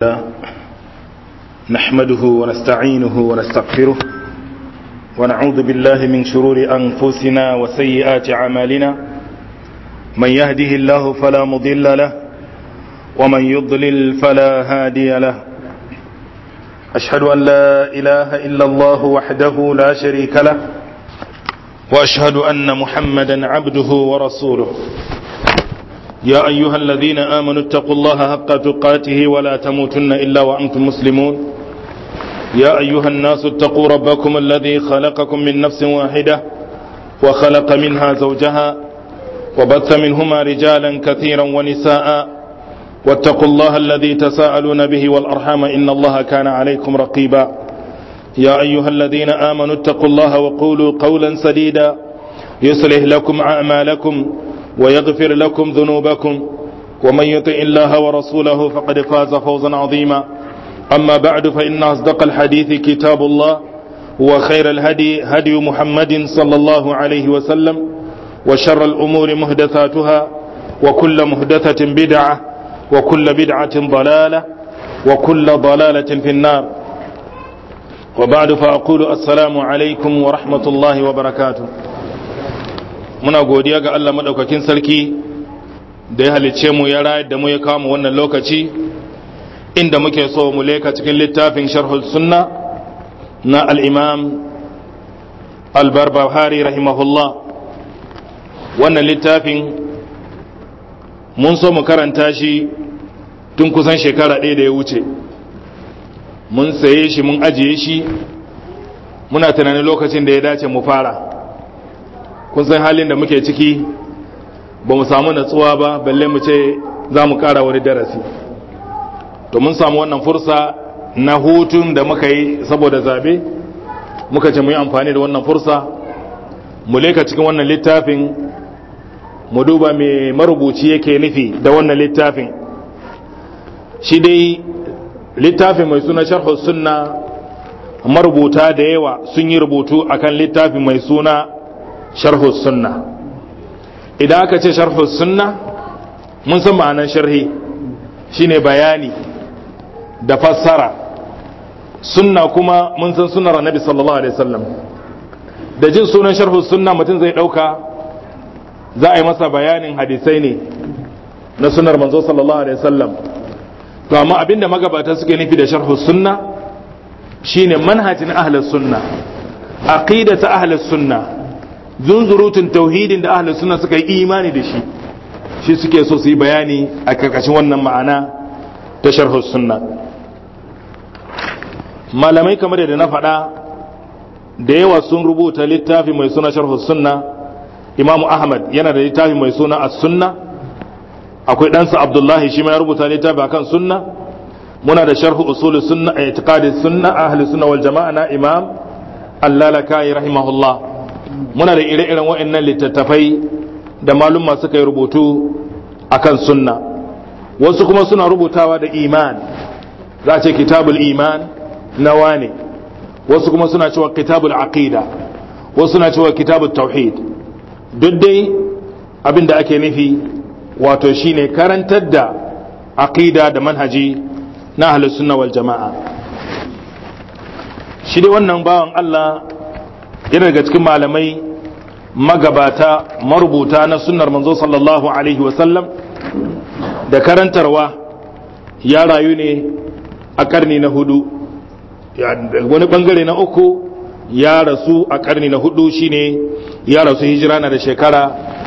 نحمده ونستعينه ونستغفره ونعوذ بالله من شرور أنفسنا وسيئات أعمالنا من يهده الله فلا مضل له ومن يضلل فلا هادي له أشهد أن لا إله إلا الله وحده لا شريك له وأشهد أن محمدا عبده ورسوله يا أيها الذين آمنوا اتقوا الله حق تقاته ولا تموتن إلا وأنتم مسلمون يا أيها الناس اتقوا ربكم الذي خلقكم من نفس واحدة وخلق منها زوجها وبث منهما رجالا كثيرا ونساء واتقوا الله الذي تساءلون به والأرحام إن الله كان عليكم رقيبا يا أيها الذين آمنوا اتقوا الله وقولوا قولا سديدا يصلح لكم أعمالكم ويغفر لكم ذنوبكم ومن يطع الله ورسوله فقد فاز فوزا عظيما أما بعد فإن أصدق الحديث كتاب الله وخير الهدي هدي محمد صلى الله عليه وسلم وشر الأمور مهدثاتها وكل مهدثة بدعة وكل بدعة ضلالة وكل ضلالة في النار وبعد فأقول السلام عليكم ورحمة الله وبركاته muna godiya ga Allah maɗaukakin sarki da ya halicce mu ya rayar da mu ya kama wannan lokaci inda muke so mu leka cikin littafin sharhul sunna na al'imam albarbahari rahimahullah wannan littafin mun so mu karanta shi tun kusan shekara ɗaya da ya wuce mun saye shi mun ajiye shi muna tunanin lokacin da ya dace mu fara kun san halin da muke ciki ba mu samu natsuwa ba balle mu ce za mu kara wani darasi to mun samu wannan fursa na hutun da muka yi saboda zabe muka ce mu yi amfani da wannan fursa mu leka cikin wannan littafin mu duba mai marubuci yake nufi da wannan littafin shi dai littafin mai suna sharhu sunna marubuta da yawa sun yi rubutu akan littafin mai suna sharhu sunna idan aka ce sharhu sunna mun san ma'anar sharhi shine bayani da fassara sunna kuma mun san sunnar annabi sallallahu alaihi wasallam da jin sunan sharhu sunna mutum zai dauka za a yi masa bayanin hadisai ne na sunnar manzo sallallahu alaihi wasallam to amma abinda magabata suke nufi da sharhu sunna shine manhajin ahlus sunna aqidatu ahlus sunna zunzurutun tauhidin da ahlus sunna suka yi imani da shi shi suke so su yi bayani a karkashin wannan ma'ana ta sharhus sunna malamai kamar da na faɗa da yawa sun rubuta littafi mai suna sharhus sunna imamu ahmad yana da littafi mai suna as-sunna akwai ɗansa abdullahi shi ma ya rubuta littafi akan sunna muna da sharhu usul sunna a itiqadi sunna ahli sunna wal jama'a na imam allalakai rahimahullah muna da ire-iren waɗannan littattafai da malumma suka yi rubutu akan sunna wasu kuma suna rubutawa da iman za a ce kitabul iman na wane wasu kuma suna cewa kitabul aqida wasu suna cewa kitabul tauhid duk dai abin da ake nufi wato shine karantar da aqida da manhaji na ahlus sunna wal jama'a shi dai wannan bawan Allah yana daga cikin malamai magabata marubuta na sunnar manzo sallallahu alaihi wasallam da karantarwa ya rayu ne a karni na hudu wani bangare na uku ya rasu a karni na hudu shine ya rasu hijira na da shekara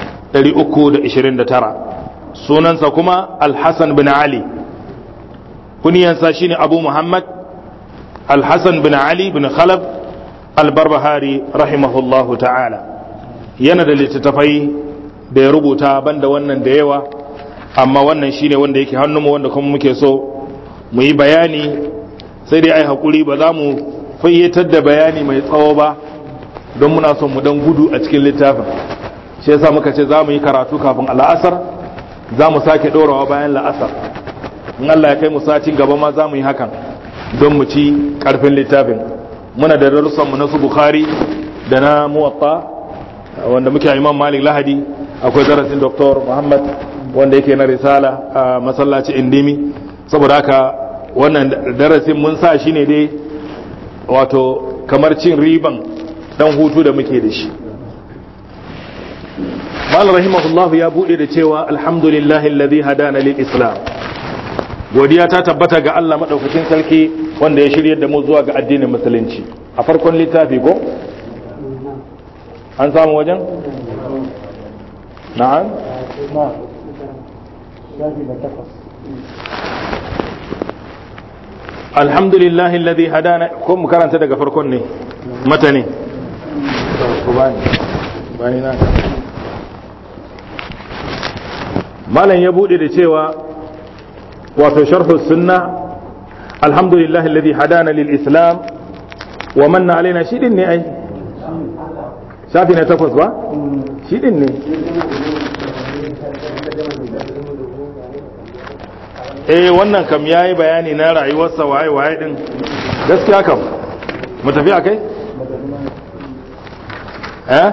329 sunansa kuma alhassan bin ali kuniyansa shine abu muhammad alhassan bin ali bin khalaf albarbahari rahimahullahu ta'ala yana da littattafai da ya rubuta banda wannan da yawa amma wannan shine wanda yake hannunmu wanda kuma muke so mu yi bayani sai dai ai hakuri ba za mu fayyatar da bayani mai tsawo ba don muna son mu dan gudu a cikin littafin shi yasa muka ce za mu yi karatu kafin al'asar za mu sake ɗorawa bayan la'asar in Allah ya kai mu satin gaba ma za mu yi hakan don mu ci ƙarfin littafin muna da darussanmu na su bukhari da na muwatta wanda muke imam malik lahadi akwai darasin doktor muhammad wanda yake na risala a masallaci indimi saboda haka wannan darasin mun sa shi ne dai wato kamar cin riban dan hutu da muke da shi mal rahimahullah ya bude da cewa alhamdulillahi alladhi hadana lil islam godiya ta tabbata ga Allah madaukakin sarki wanda ya shirye da mu zuwa ga addinin musulunci a farkon littafi ko an samu wajen na'am alhamdulillah alladhi hadana ko mu karanta daga farkon ne mata ne bani na malam ya bude da cewa wato sharhu sunna alhamdulillah alladhi hadana lil islam wa manna alaina shi din ne ai shafi na takwas ba shi din ne eh wannan kam yayi bayani na rayuwarsa waye waye din gaskiya kam mu tafi akai eh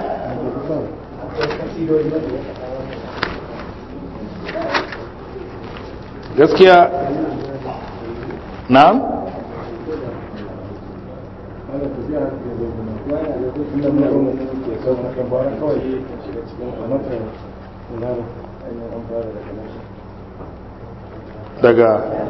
gaskiya na'am daga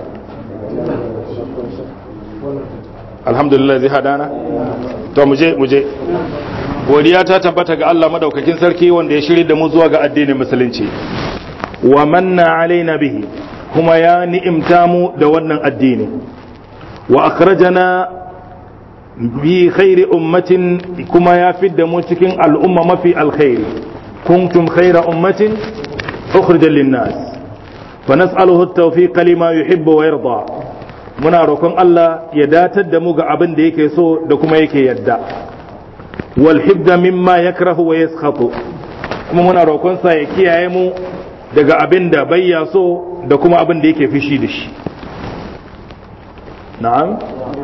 alhamdulillah zai hadana to muje muje godiya ta tabbata ga Allah madaukakin sarki wanda ya shirye da mu zuwa ga addinin musulunci wa manna alaina bihi kuma ya ni'imta mu da wannan addini wa akhrajana bi khairi ummatin kuma ya fidda mu cikin al'umma mafi alkhairi kuntum khaira ummatin ukhrijat lin-nas fa nas'aluhu at-tawfiq lima yuhibbu wa yarda muna roƙon Allah ya datar da mu ga abin da yake so da kuma yake yadda wal hibda mimma yakrahu wa yaskhatu kuma muna roƙon sa ya kiyaye mu daga abin da bayya so da kuma abin da yake fishi da shi na'am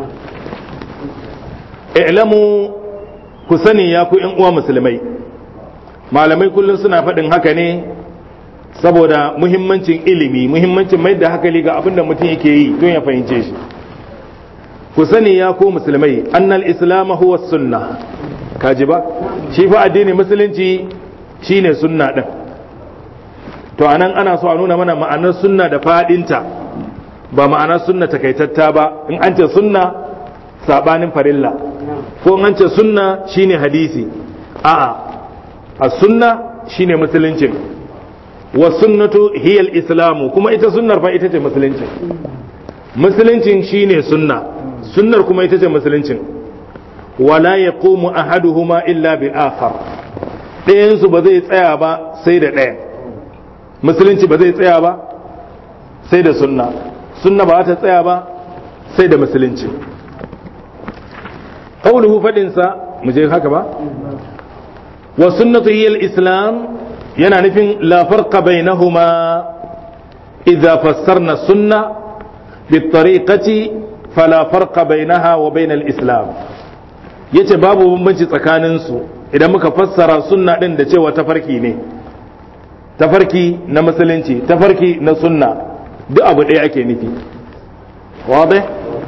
i'lamu ku sani ya ku yan uwa musulmai malamai kullum suna faɗin haka ne saboda muhimmancin ilimi muhimmancin mai da hakali ga abin da mutum yake yi don ya fahimce shi ku sani ya ku musulmai annal islam huwa sunna kaji ba shi fa addini musulunci shine sunna din to anan ana so a nuna mana ma'anar sunna da fadinta ba ma'anar sunna takaitatta ba in an ce sunna sabanin farilla ko in an ce sunna shine hadisi a'a a sunna shine musuluncin wa sunnatu hiya islamu kuma ita sunnar fa ita ce musuluncin musuluncin shine sunna sunnar kuma ita ce musuluncin wala yaqumu ahaduhuma illa bil akhar ɗayan su ba zai tsaya ba sai da ɗaya musulunci ba zai tsaya ba sai da sunna sunna ba ta tsaya ba sai da musulunci qawluhu fadin sa mu je haka ba wa sunnatu hiya islam yana nufin la farqa bainahuma idza fassarna sunna bitariqati fala farqa bainaha wa bain al-islam yace babu bambanci tsakanin su idan muka fassara sunna din da cewa tafarki ne tafarki na musulunci tafarki na sunna duk abu ɗaya ake nufi wadai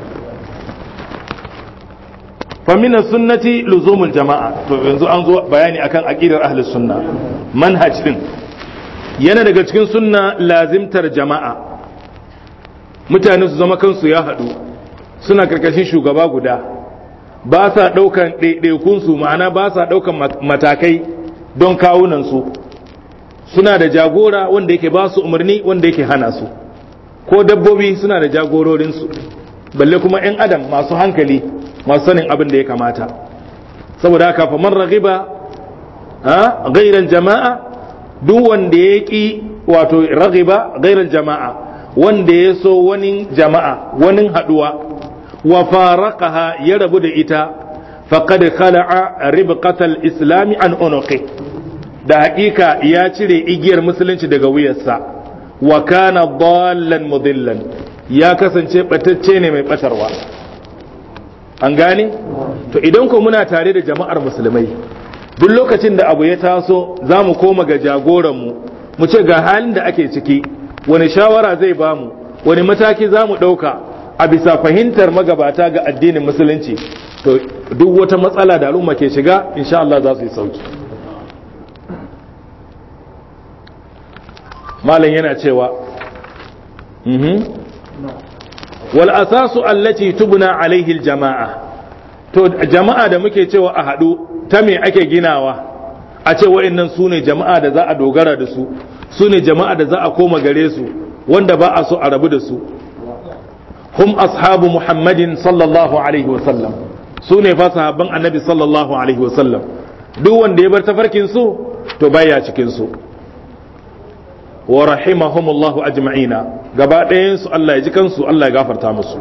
famina sunnati luzumul jama'a to yanzu an zo bayani akan aqidar ahli sunna manhaj din yana daga cikin sunna lazimtar jama'a mutane su zama kansu ya haɗu suna karkashin shugaba guda ba sa ɗaukan ɗaiɗaikunsu ma'ana ba sa ɗaukan matakai don kawunansu suna da jagora wanda yake ba su umarni wanda yake hana su ko dabbobi suna da jagororinsu balle kuma 'yan adam masu hankali masu sanin abin da ya kamata saboda haka fa man raghiba a gairan jama'a duk wanda ya ki wato raghiba gairan jama'a wanda ya so wani jama'a wani haduwa wa faraqaha ya rabu da ita faqad khala'a ribqatal islami an unuqi da hakika ya cire igiyar musulunci daga wuyarsa wa kana dallan mudillan ya kasance batacce ne mai batarwa an gane to idan ko muna tare da jama'ar musulmai duk lokacin da abu ya taso za mu koma ga jagoranmu mu ce ga halin da ake ciki wani shawara zai bamu wani mataki za mu ɗauka a bisa fahimtar magabata ga addinin musulunci to duk wata matsala da al'umma ke shiga insha Allah za su yi sauki malam yana cewa wal asasu allati tubna alaihi jama'a to jama'a da muke cewa a haɗu ta me ake ginawa a ce wa'annan su ne jama'a da za a dogara da su su ne jama'a da za a koma gare su wanda ba a so a rabu da su hum ashabu muhammadin sallallahu alaihi wasallam su ne fa sahabban annabi sallallahu alaihi wasallam duk wanda ya bar tafarkin su to baya cikin su wa rahimahumullahu ajma'ina gaba ɗayan su Allah ya ji kansu Allah ya gafarta musu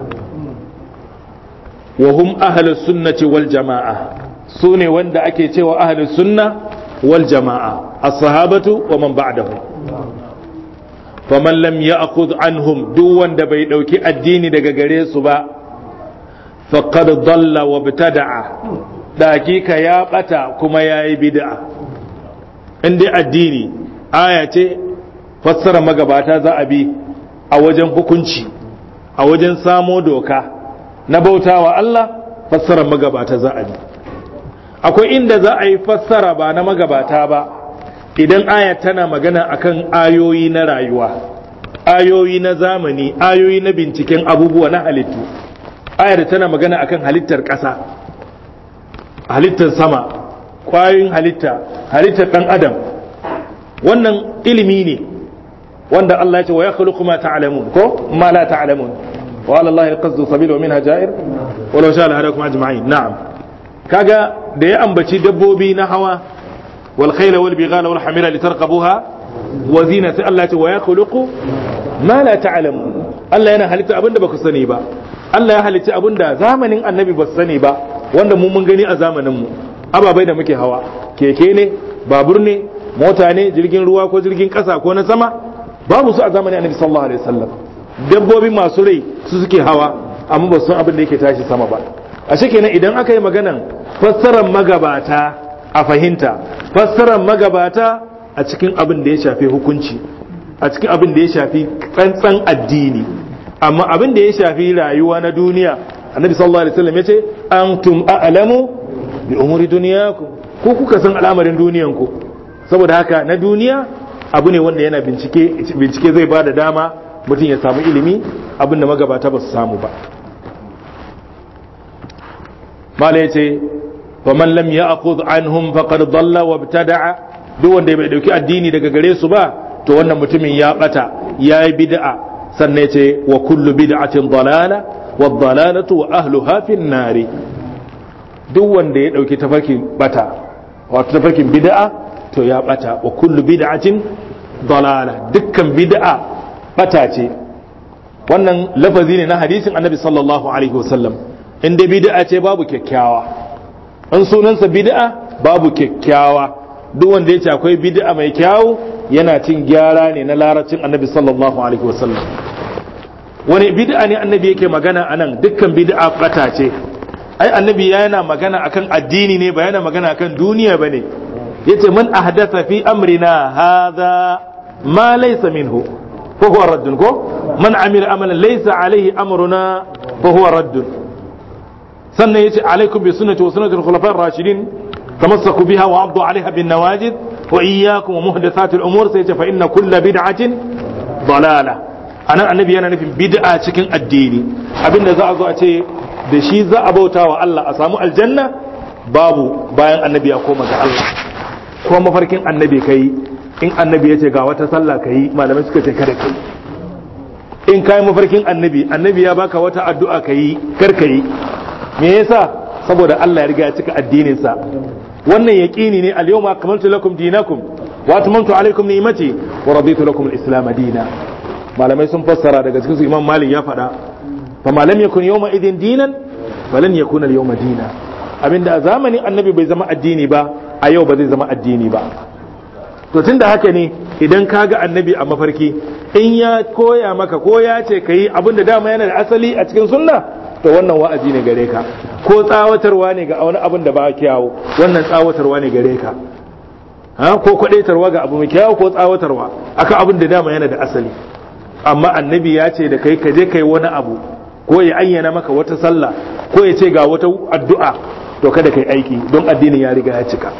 wa hum ahlus sunnati wal jama'a su ne wanda ake cewa ahlus sunna wal jama'a as-sahabatu wa man ba'dahum faman lam ya'khudh anhum duk wanda bai dauki addini daga gare su ba faqad dalla wa btada'a dakika ya bata kuma yayi bid'a inda addini aya ce fassara magabata za a bi a wajen hukunci a wajen samo doka na bautawa Allah fassara magabata za a bi akwai inda za a yi fassara ba na magabata ba idan aya tana magana akan ayoyi na rayuwa ayoyi na zamani ayoyi na binciken abubuwa na halittu ayar tana magana akan halittar ƙasa halittar sama ƙwayoyin halitta halittar ɗan adam wannan ilimi ne wanda Allah ya ce wa ya khluqu ma ta'lamun ko ma la ta'lamun wa ala Allah al-qasdu sabil wa minha ja'ir wa law sha'a lahadakum ajma'in na'am kaga da ya ambaci dabbobi na hawa wal khayla wal bighala wal hamira litarkabuha wa zina sai Allah ya ce wa ya khluqu ma la ta'lamun Allah yana halitta abinda baku sani ba Allah ya halitta abinda zamanin annabi ba sani ba wanda mu mun gani a zamanin mu ababai da muke hawa keke ne babur ne mota ne jirgin ruwa ko jirgin kasa ko na sama babu su a zamanin annabi sallallahu alaihi wasallam dabbobi masu rai su suke hawa amma ba san abin da yake tashi sama ba a kenan idan aka yi maganan fassarar magabata a fahimta fassarar magabata a cikin abin da ya shafi hukunci a cikin abin da ya shafi tsantsan addini amma abin da ya shafi rayuwa na duniya annabi sallallahu alaihi wasallam yace antum a'lamu bi umuri dunyakum ku kuka san al'amarin duniyanku saboda haka na duniya abu ne wanda yana bincike bincike zai ba da dama mutum ya samu ilimi abin da magabata ba su samu ba mala ya ce fa man lam ya'khudh anhum faqad dalla wa ibtada'a duk wanda bai dauki addini daga gare su ba to wannan mutumin ya bata yayi bid'a sannan ya ce wa kullu bid'atin dalala wa dalalatu wa ahluha fin nari duk wanda ya dauki tafarkin bata wato tafarkin bid'a to ya bata wa kullu bid'atin dalala dukkan bid'a bata ce wannan lafazi ne na hadisin annabi sallallahu alaihi wasallam in dai bid'a ce babu kyakkyawa in sunansa bid'a babu kyakkyawa duk wanda yace akwai bid'a mai kyawu yana cin gyara ne na larabcin annabi sallallahu alaihi wasallam wani bid'a ne annabi yake magana anan dukkan bid'a bata ce ai annabi yana magana akan addini ne ba yana magana akan duniya bane yace man ahdatha fi amrina hadha ma laysa minhu fa huwa raddun ko man amila amalan laysa alayhi amruna fa huwa raddun sannan yace alaikum bi sunnati wa sunnati al-khulafa ar-rashidin tamassaku biha wa addu alaiha bin nawajid wa iyyakum wa muhdathati al-umur sai yace fa inna kulla bid'atin dalala anan annabi yana nufin bid'a cikin addini abinda za a zo a ce da shi za a bauta wa Allah a samu aljanna babu bayan annabi ya koma ga Allah ko mafarkin annabi kai in annabi ya ce ga wata sallah ka yi malamai suka ce kada kai in ka yi mafarkin annabi annabi ya baka wata addu'a ka yi kar ka yi me yasa saboda Allah ya riga ya cika addininsa wannan yaqini ne al-yawma akmaltu lakum dinakum wa atmamtu alaykum ni'mati wa raditu lakum al-islam dina malamai sun fassara daga cikin su imam malik ya faɗa fa ma lam yakun yawma idin dinan falan yakuna al-yawma dina abinda a zamanin annabi bai zama addini ba a yau ba zai zama addini ba to tunda haka ne idan ka ga annabi a mafarki in ya koya maka ko ya ce ka yi abin da dama yana da asali a cikin sunna to wannan wa'azi ne gare ka ko tsawatarwa ne ga wani abin da ba kyawu wannan tsawatarwa ne gare ka ha ko kwadaitarwa ga abu mai kyawu ko tsawatarwa akan abin da dama yana da asali amma annabi ya ce da kai ka je kai wani abu ko ya ayyana maka wata sallah ko ya ce ga wata addu'a to kada kai aiki don addinin ya riga ya cika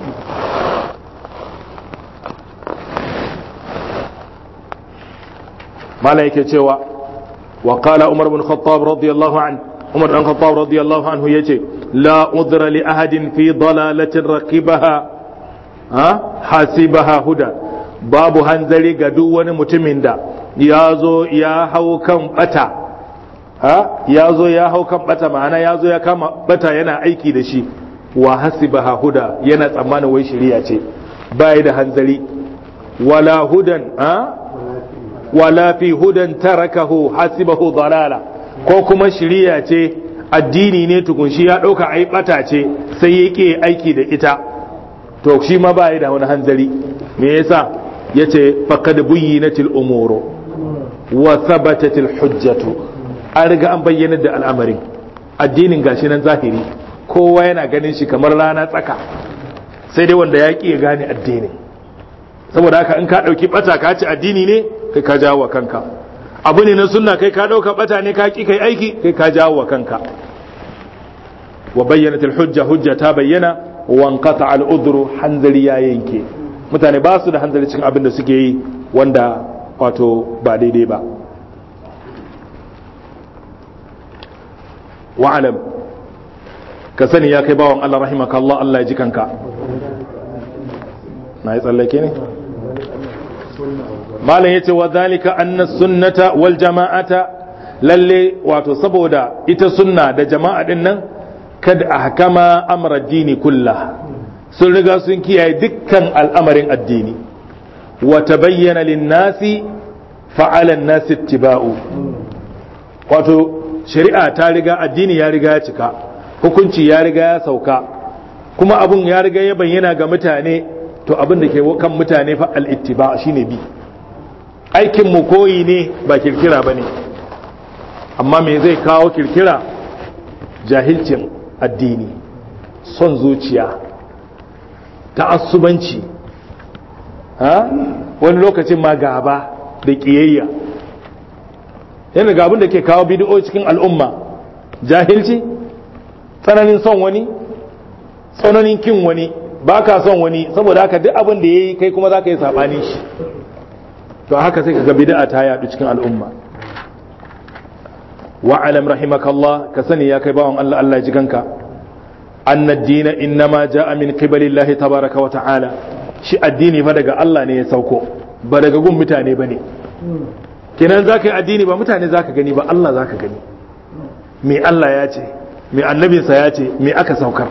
mala yake cewa wa qala umar bin khattab radiyallahu an umar bin khattab radiyallahu anhu yace la udra li ahadin fi dalalatin raqibaha ha hasibaha huda babu hanzari ga duk wani mutumin da ya zo ya hau kan bata ha ya zo ya hau kan bata ma'ana ya zo ya kama bata yana aiki da shi wa hasibaha huda yana tsammanin wai shari'a ce bai da hanzari wala hudan ha wala fi hudan tarakahu hasibahu dalala ko kuma shiriya ce addini ne tukun shi ya ɗauka ai bata ce sai yake aiki da ita to shi ma ba da wani hanzari me yasa yace faqad buyyinatil umuru wa thabatatil hujjatu an riga an bayyana da al'amarin addinin gashi nan zahiri kowa yana ganin shi kamar rana tsaka sai dai wanda ya ya gane addinin saboda haka in ka ɗauki bata ka ci addini ne kai ka jawo wa kanka abu ne na sunna kai ka ɗauka bata ne ka ki kai aiki kai ka jawo wa kanka wa bayyanat hujja hujja ta bayyana wa anqata al udru hanzari ya yanke mutane ba su da hanzari cikin abin da suke yi wanda wato ba daidai ba wa alam ka sani ya kai bawan Allah rahimaka Allah Allah ya ji kanka na yi tsallake ne malam yace wa zalika anna sunnata wal jama'ata lalle wato saboda ita sunna da jama'a din nan kad ahkama amra dini kullah sun riga sun kiyaye dukkan al'amarin addini wa tabayyana lin-nasi fa'ala an-nasi ittiba'u wato shari'a ta riga addini ya riga ya cika hukunci ya riga ya sauka kuma abun ya riga ya bayyana ga mutane to abin da ke kan mutane fa al-ittiba shine bi aikin mu koyi ne ba kirkira bane amma me zai kawo kirkira jahilcin addini son zuciya ta'assubanci ha wani lokacin ma gaba da kiyayya yana ga abin da ke kawo bidiyo cikin al'umma jahilci tsananin son wani tsananin kin wani ba ka son wani saboda haka duk abin da ya yi kai kuma za ka yi saɓani shi to haka sai ka ga bid'a ta yaɗu cikin al'umma wa alam rahimakallah ka sani ya kai bawan Allah Allah ji kanka anna ad-dina innama ja'a min qibalillahi tabaraka wa ta'ala shi addini fa daga Allah ne ya sauko ba daga gun mutane bane kenan zaka yi addini ba mutane zaka gani ba Allah zaka gani me Allah ya ce me annabinsa ya ce me aka saukar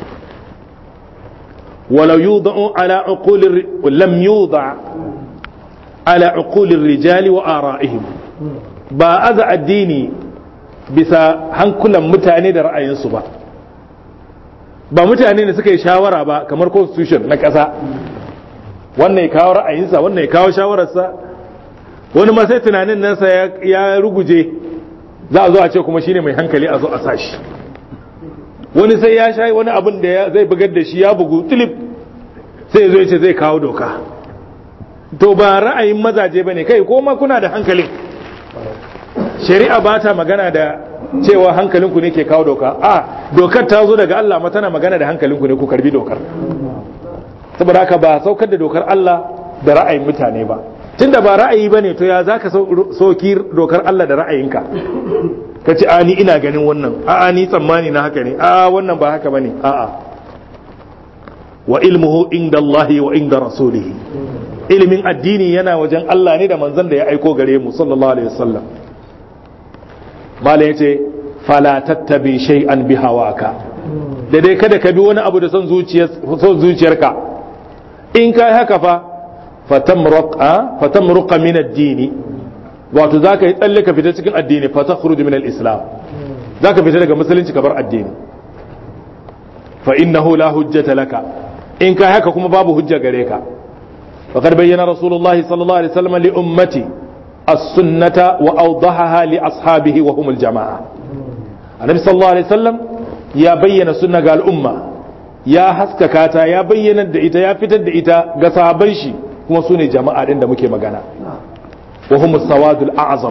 ولو يوضع على عقول لم يوضع على عقول الرجال وآرائهم ba aza addini bisa hankulan mutane da ra'ayinsu ba ba mutane ne suka yi shawara ba kamar constitution na ƙasa wannan ya kawo ra'ayinsa wannan ya kawo shawararsa wani ma sai tunanin nasa ya ruguje za a zo a ce kuma shine mai hankali a zo a sashi wani sai ya sha wani abin da zai bugar da shi ya bugu tilip sai zo ce zai kawo doka to ba ra'ayin mazaje ba ne kai ko ma kuna da hankalin shari'a ba ta magana da cewa hankalinku ne ke kawo doka a dokar ta zo daga Allah ma tana magana da hankalinku ne ku karbi dokar saboda haka ba saukar da dokar Allah da ra'ayin mutane ba tunda ba ra'ayi bane to ya zaka sauki dokar Allah da ra'ayinka ka ce a ni ina ganin wannan a ni tsammani na haka ne a wannan ba haka bane a a wa ilmuhu inda Allah wa inda rasulihi ilimin addini yana wajen Allah ne da manzon da ya aiko gare mu sallallahu alaihi wasallam mala yace fala tattabi shay'an bi hawaka da dai kada ka bi wani abu da son zuciyar son zuciyarka in kai haka fa fatamruq fatamruq min ad-dini wato za ka yi tsalle ka fita cikin addini fata khuruju min al-islam za ka fita daga musulunci ka bar addini fa innahu la hujjata laka in ka haka kuma babu hujja gare ka faqad bayyana rasulullah sallallahu alaihi wasallam li ummati as-sunnata wa awdahaha li ashabihi wa hum al-jama'a annabi sallallahu alaihi wasallam ya bayyana sunna ga al'umma ya haskaka ta ya bayyana da ita ya fitar da ita ga sahabban shi kuma su ne jama'a din da muke magana وهم السواد الأعظم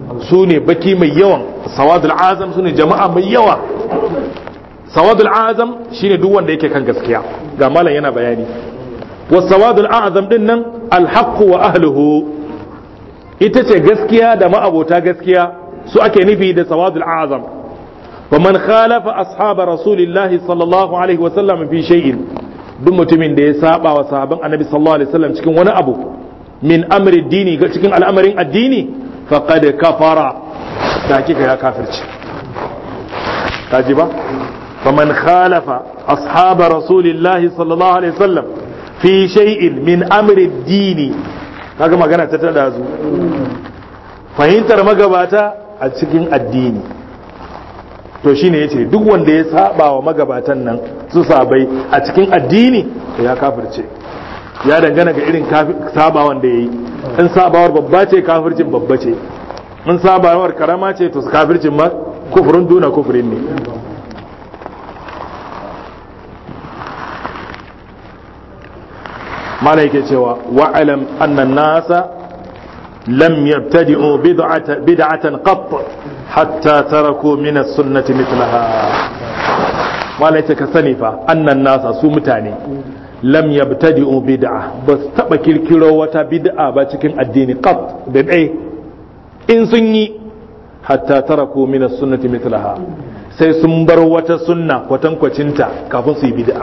su ne baki mai yawan sawadul azam su ne jama'a mai yawa sawadul azam shine duk wanda yake kan gaskiya ga malam yana bayani wa sawadul azam din nan alhaqqu wa ahluhu ita ce gaskiya da ma'abota gaskiya su ake nufi da sawadul azam wa man khalafa ashaba rasulillahi sallallahu alaihi wa sallam fi shay'in duk mutumin da ya saba wa sahaban annabi sallallahu alaihi wasallam cikin wani abu min amri dini cikin al'amarin addini faqad kafara da kika ya kafirci kaji ba faman khalafa ashaba rasulillahi sallallahu alaihi wasallam fi shay'in min amri dini kaga magana ta tada zu fahimtar magabata a cikin addini to shine yace duk wanda ya saba wa magabatan nan su sabai a cikin addini to ya kafirce ya dangana ga irin sabawan da yayi in sabawar babba ce kafircin babba ce in sabawar karama ce to kafircin ma kufurin duna kufurin ne mala yake cewa wa'alam annan nasa lam yabtadi'u bid'atan qatt hatta taraku min as-sunnati mithlaha mala yake ka sani fa annan nasa su mutane lam yabtadi'u bid'a ba su taba kirkiro wata bid'a ba cikin addini qatt da dai in sun yi hatta taraku min as-sunnati mithlaha sai sun bar wata sunna kwatankwacinta kafin su yi bid'a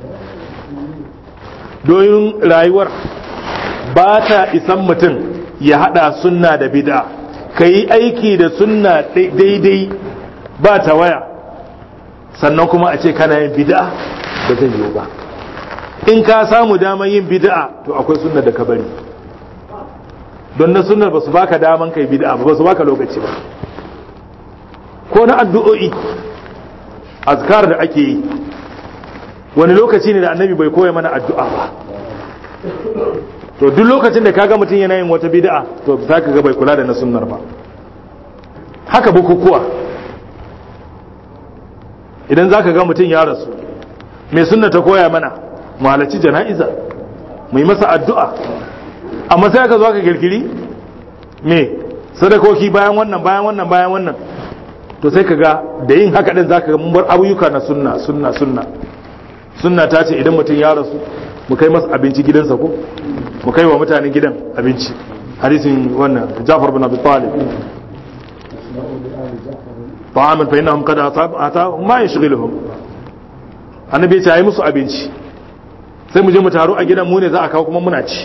domin rayuwar ba ta isan mutum ya hada sunna da bid'a ka yi aiki da sunna daidai ba ta waya sannan kuma a ce kana yin bid'a ba zai yiwu ba in ka samu daman yin bid'a to akwai sunna da ka bari don na sunnar ba su baka daman kai bid'a ba su baka lokaci ba ko na addu'o'i azkar da ake yi wani lokaci ne da annabi bai koya mana addu'a ba to duk lokacin da kaga mutum yana yin wata bid'a to za ka ga bai kula da na sunnar ba haka bukukuwa idan za ka ga mutum ya rasu mai sunna ta koya mana mu halarci jana'iza mu yi masa addu'a amma sai aka zo aka kirkiri me sadakoki bayan wannan bayan wannan bayan wannan to sai ka ga da yin haka din zaka ga mun bar ayyuka na sunna sunna sunna sunna ta ce idan mutum ya rasu mu kai masa abinci gidansa ko mu kai wa mutanen gidan abinci hadisin wannan Jafar bin Abi Talib ta'aman fa innahum qad ata ma yashghiluhum annabi ya ce ayi musu abinci sai mu je mu taru a gidan mu ne za a kawo kuma muna ci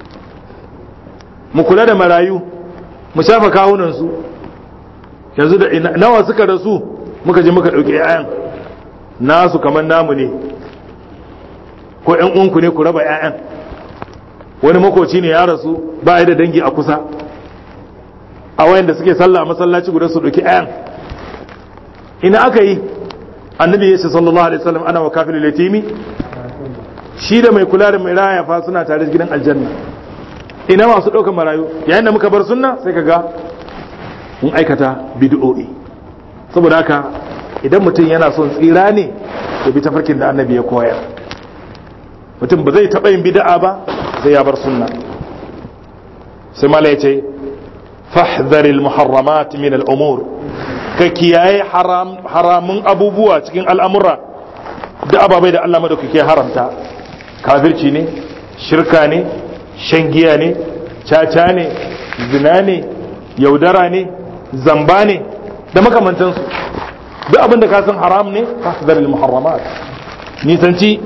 mu kula da marayu mu shafa kawunan su yanzu da nawa suka rasu muka je muka dauki 'ya'yan nasu kamar namu ne ko ƴan uwanku ne ku raba 'ya'yan wani makoci ne ya rasu ba da dangi a kusa a wayanda suke sallah a masallaci guda su dauki 'ya'yan ina aka yi annabi ya ce sallallahu alaihi wasallam ana wa kafilul yatimi shi da mai kula da mai raya fa suna tare gidan aljanna ina masu ɗaukar marayu yayin da muka bar sunna sai ka ga mun aikata bid'o'i saboda haka idan mutum yana son tsira ne ya bi tafarkin da annabi ya koya mutum ba zai taɓa yin bid'a ba sai ya bar sunna sai mala ya ce fahdharil muharramat min al-umur ka kiyaye haramun abubuwa cikin al'amura da ababai da Allah madaukake haramta kafirci ne shirka ne shan giya ne caca ne zina ne yaudara ne zamba ne da makamantansu duk abin da ka san haram ne fahdar muharramat nisanci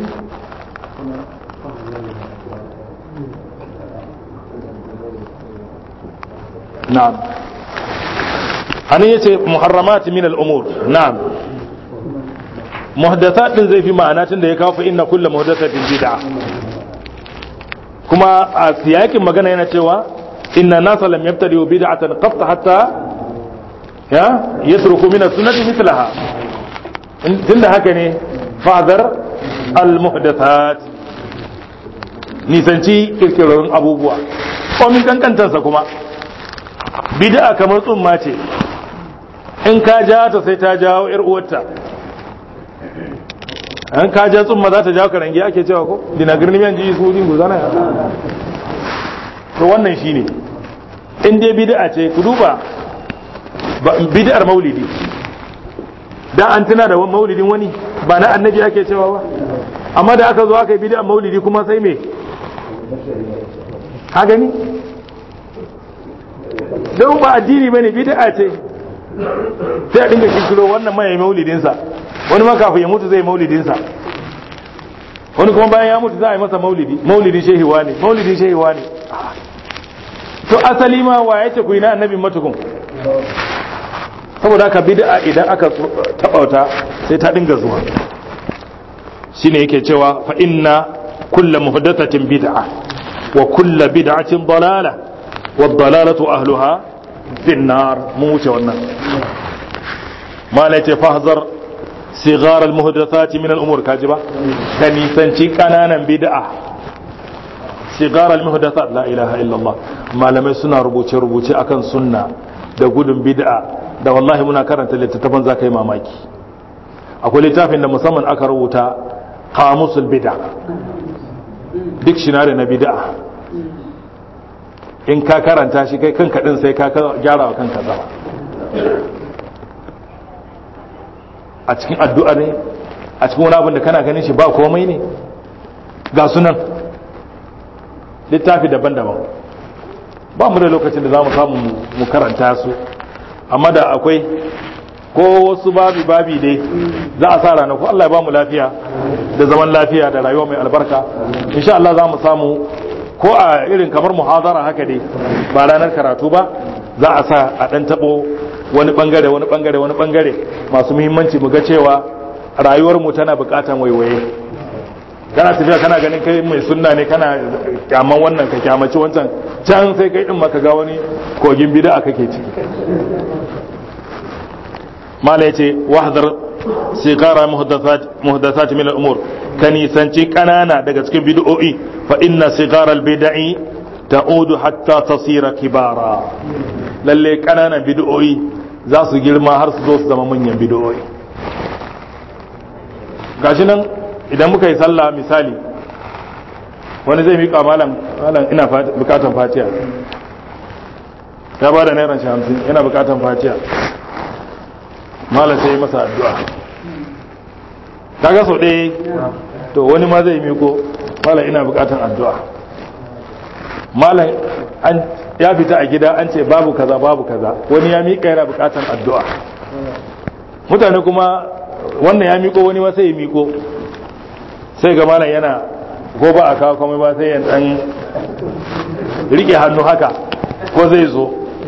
na'am anan yace muharramat min al-umur na'am muhdathat din zai fi ma'ana tunda ya kawo fa inna kullu muhdathatin bid'a kuma a siyakin magana yana cewa inna nasa lam yabtadi'u bid'atan qat hatta ya yatruku min as-sunnati mithlaha tunda haka ne fadar al-muhdathat nisanci kirkirorin abubuwa komin kankantarsa kuma bid'a kamar tsumma ce in ka ja ta sai ta jawo yar uwarta an ka ja tsumma za ta jawo karangi ake cewa ko dina girni miyan ji su din guzana ya to wannan shine in dai bid'a ce ku duba bid'ar maulidi da an tuna da maulidin wani ba na annabi ake cewa ba amma da aka zo aka yi bid'ar maulidi kuma sai me ka gani don ba addini bane bid'a ce sai a dinga kikiro wannan mai maulidinsa wani ma kafin ya mutu zai maulidinsa wani kuma bayan ya mutu za a yi masa maulidi maulidin shehiwa ne maulidin shehiwa ne to asali ma wa ya ce ku yi na annabi matukun saboda haka bid'a idan aka tabauta sai ta dinga zuwa shine yake cewa fa inna kulla muhdathatin bid'a wa kulla bid'atin dalala wa dalalatu ahluha fi nar mu wuce wannan mala ce fahzar sigar al-muhdathati min al-umur kajiba ka nisanci kananan bid'a sigar al-muhdathat la ilaha illallah malamai suna rubuce rubuce akan sunna da gudun bid'a da wallahi muna karanta littattafan zaka yi mamaki akwai littafin da musamman aka rubuta qamusul bid'a dictionary na bid'a in ka karanta shi kai kanka din sai ka gyara wa kanka zama a cikin addu'a ne a cikin wani abin da kana ganin shi ba komai ne ga sunan littafi daban-daban ba mu da lokacin da za mu samu mu karanta su amma da akwai ko wasu babi babi dai za a sa ranaku Allah ya ba mu lafiya da zaman lafiya da rayuwa mai albarka insha Allah za mu samu ko a irin kamar muhazara haka dai ba ranar karatu ba za a sa a dan tabo wani bangare wani bangare wani bangare masu muhimmanci mu ga cewa rayuwar mu tana bukatan waiwaye kana tafiya kana ganin kai mai sunna ne kana kyaman wannan ka kyamaci wancan can sai kai din maka ga wani kogin bid'a kake ciki mala yace wahdar sigara muhdathat muhdathat min al-umur kani sanci kanana daga cikin bid'o'i fa inna sigara al-bid'i ta'udu hatta tasira kibara lalle kananan bid'o'i za su girma har su zo su zama manyan bid'o'i gashi nan idan muka yi sallah misali wani zai miƙa malam malam ina bukatan fatiya ya ba da naira hamsin yana bukatan fatiya malam sai masa addu'a kaga sau ɗaya to wani ma zai miko malam ina bukatan addu'a malam an ya fita a gida an ce babu kaza babu kaza wani ya miƙa yana bukatan addu'a mutane kuma wannan ya miko wani ma sai ya miko sai ga malam yana ko ba a kawo komai ba sai ya dan rike hannu haka ko zai zo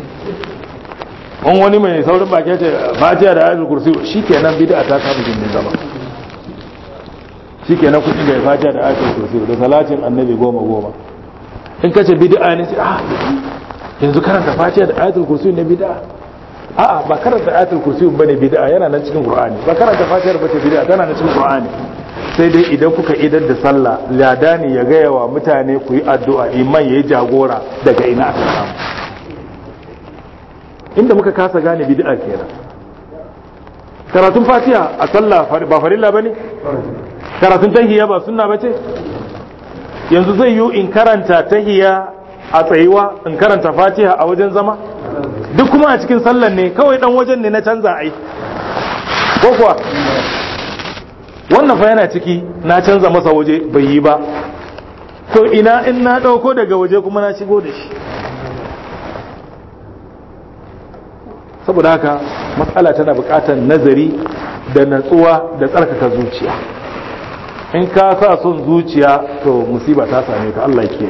in wani mai saurin baki ce fatiha da ayatul kursi shikenan bid'a ta samu gindin zama shikenan kudi ga fatiha da ayatul kursi da salatin annabi goma goma in ka ce bid'a ne sai ah yanzu karanta fatiha da ayatul kursi ne bid'a a'a ba karanta ayatul kursi bane bid'a yana nan cikin qur'ani ba karanta fatiha ba ce bid'a tana nan cikin qur'ani sai dai idan kuka idar da sallah ladani ya gaya wa mutane ku yi addu'a iman ya yi jagora daga ina aka samu inda muka kasa gane bid'a kenan karatun fatiha a sallah ba farilla bane karatun tahiyya ba sunna bace yanzu zai yi in karanta tahiyya a tsayuwa in karanta fatiha a wajen zama duk kuma a cikin sallan ne kawai dan wajen ne na canza ai ko kuwa wannan fa yana ciki na canza masa waje bai yi ba to ina in na ɗauko daga waje kuma na shigo da shi saboda haka matsala tana buƙatar nazari da natsuwa da tsarkaka zuciya in ka sa son zuciya to musiba ta same ka Allah ke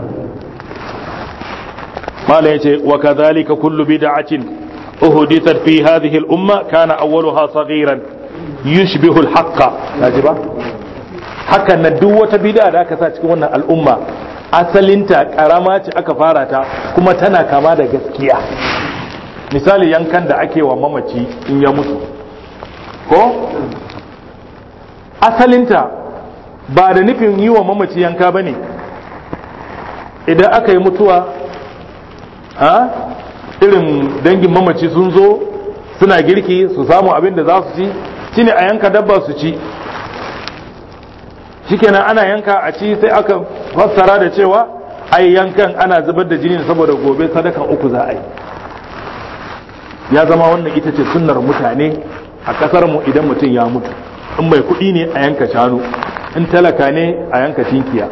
mala yace wa kadhalika kullu bid'atin uhdithat fi hadhihi al-umma kana awwaluha saghiran yushbihu al-haqqa kaji ba hakan na duk wata bid'a da aka sa cikin wannan al'umma asalinta karama ce aka fara ta kuma tana kama da gaskiya misali yankan da ake wa mamaci in ya mutu ko asalinta ba da nufin yi wa mamaci yanka ba ne idan aka yi mutuwa ha irin dangin mamaci sun zo suna girki su samu abin da za su ci shine a yanka dabba su ci shikenan ana yanka a ci sai aka fassara da cewa ai yankan ana zubar da jini saboda gobe sadakan uku za a yi ya zama wannan ita ce sunnar mutane a kasar mu idan mutum ya mutu in mai kuɗi ne a yanka shanu in talaka ne a yanka tinkiya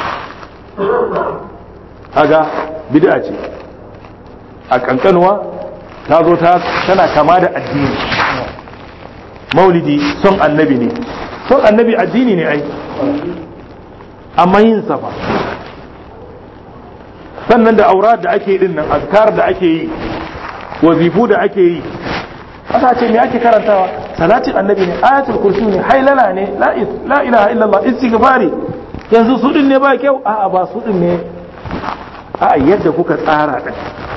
haga bid'a ce a kankanuwa ta zo ta tana kama da addini maulidi son annabi ne son annabi addini ne ai amma yin safa sannan da aura da ake din nan azkar da ake yi wazifu da ake yi aka ce me ake karantawa salatin annabi ne ayatul kursi ne hailala ne la ilaha illallah istighfari yanzu su din ne ba kyau a'a ba su din ne a'a yadda kuka tsara din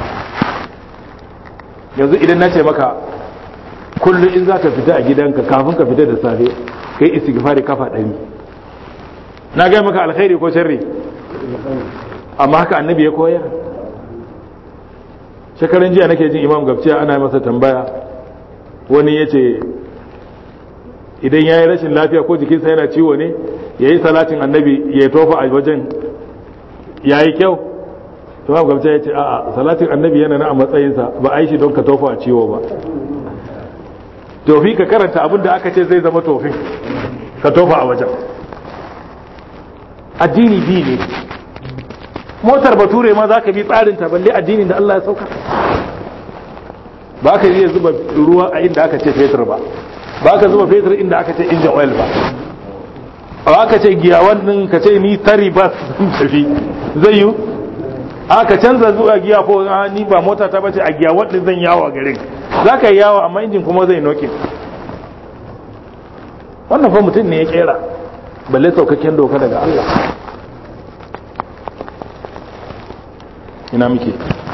yanzu idan na ce maka kullum in za ka fita a gidanka kafin ka fita da safe kai istighfari kafa ɗari na gaya maka alkhairi ko sharri amma haka annabi ya koyar shekaran jiya nake jin imam gabciya ana masa tambaya wani ya ce idan ya yi rashin lafiya ko jikinsa yana ciwo ne ya yi salatin annabi ya tofa a wajen ya yi kyau imam gabciya ya ce a'a salatin annabi yana na a matsayinsa ba a yi shi don ka tofa a ciwo ba tofi ka karanta abin da aka ce zai zama tofin ka tofa a wajen addini bi ne motar bature ma za ka bi tsarin ta balle addinin da Allah ya sauka ba ka iya zuba ruwa a inda aka ce fetur ba ba ka zuba fetur inda aka ce injin oil ba ba ka ce giya wannan ka ce ni tari bas zan tafi zai yi aka canza zuwa giya ko ni ba mota ta bace a giya wadda zan yawo a garin za ka yi yawo amma injin kuma zai noke wannan fa mutum ne ya kera balle saukakken doka daga Allah ina muke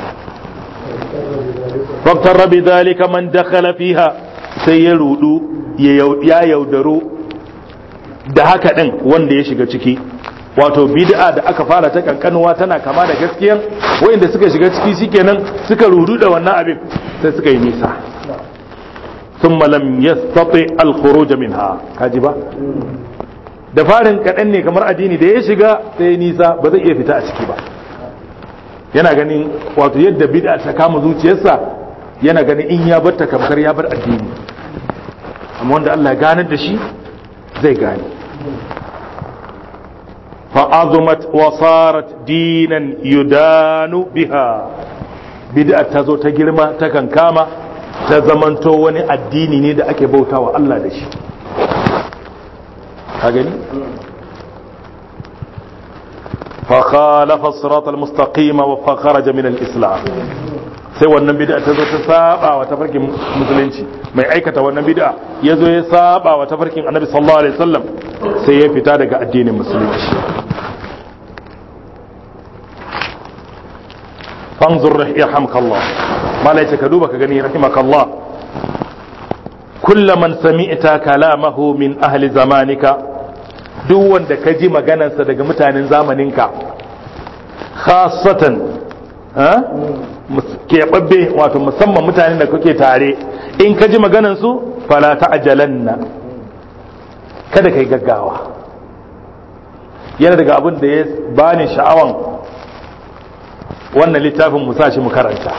faktar rabi zalika man dakhala fiha sai ya rudu ya yaudaro da haka din wanda ya shiga ciki wato bid'a da aka fara ta kankanuwa tana kama da gaskiyan wayanda suka shiga ciki shikenan suka rudu da wannan abin sai suka yi nisa thumma lam yastati al-khuruj minha kaji ba da farin kaɗan ne kamar addini da ya shiga sai nisa ba zai iya fita a ciki ba yana ganin wato yadda bid'a ta kama zuciyarsa yana ganin in ya bar ta kamkar ya bar addini amma wanda Allah ya ganar da shi zai gane fa'azumat wa sarat dinan yudanu biha bid'a ta zo ta girma ta kankama ta zamanto wani addini ne da ake bautawa Allah da shi ka gani فخالف الصراط المستقيم وخرج من الإسلام sai wannan bid'a ta zo ta saba wa tafarkin musulunci mai aikata wannan bid'a ya zo ya saba wa tafarkin annabi sallallahu alaihi wasallam sai ya fita daga addinin musulunci fanzur rahimahumkallah malai ka duba ka gani rahimakallah kullu man sami'ta kalamahu min ahli zamanika duk wanda ka ji maganarsa daga mutanen zamaninka khasatan keɓaɓɓe wato musamman mutanen da kuke tare in ka ji maganarsu fala ta'jalanna kada kai gaggawa yana daga abin da ya bani sha'awan wannan littafin mu shi mu karanta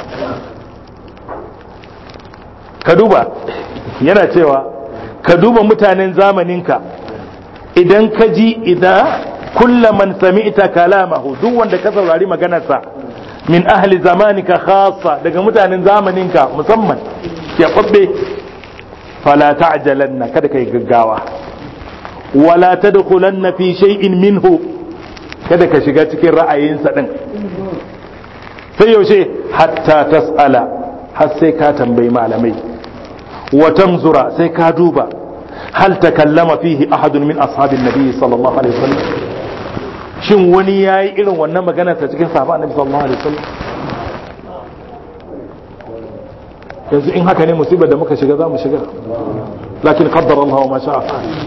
ka duba yana cewa ka duba mutanen zamaninka idan ka ji idan kulla man sami'ta kalamahu duk wanda ka saurari maganarsa min ahli zamanika khassa daga mutanen zamaninka musamman ya kwabbe fala ta'jalanna kada kai gaggawa wala tadkhulanna fi shay'in minhu kada ka shiga cikin ra'ayinsa din sai yaushe hatta tas'ala har sai ka tambayi malamai wa tanzura sai ka duba hal takallama fihi ahadun min ashabin nabi sallallahu alaihi wasallam shin wani yayi irin wannan maganar ta cikin sahabban annabi sallallahu alaihi wasallam yanzu in haka ne musibar da muka shiga za mu shiga lakin qaddar Allah wa ma sha'a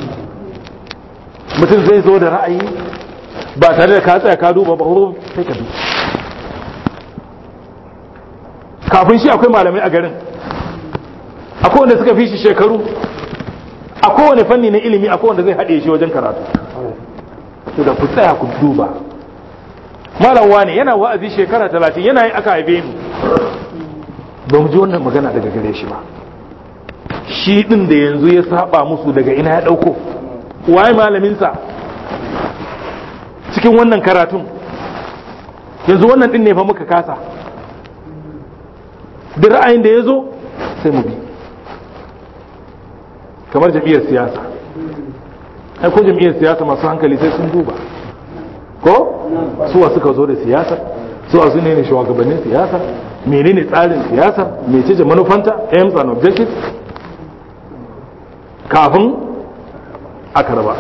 mutum zai zo da ra'ayi ba tare da ka tsaya ka duba ba sai ka duba kafin shi akwai malamai a garin akwai wanda suka fi shi shekaru a kowane fanni na ilimi akwai wanda zai haɗe shi wajen karatu to da ku tsaya ku duba malam wane yana wa'azi shekara talatin yana yi aka haife ni ba mu ji wannan magana daga gare shi ba shi din da yanzu ya saba musu daga ina ya dauko waye malaminsa cikin wannan karatun yanzu wannan din ne fa muka kasa duk ra'ayin da ya zo sai mu bi kamar jam'iyyar siyasa ai ko jam'iyyar siyasa masu hankali sai sun duba ko suwa suka zo da siyasa suwa su ne shugabannin siyasa menene tsarin siyasa mece ce manufanta aims and objectives kafin aka raba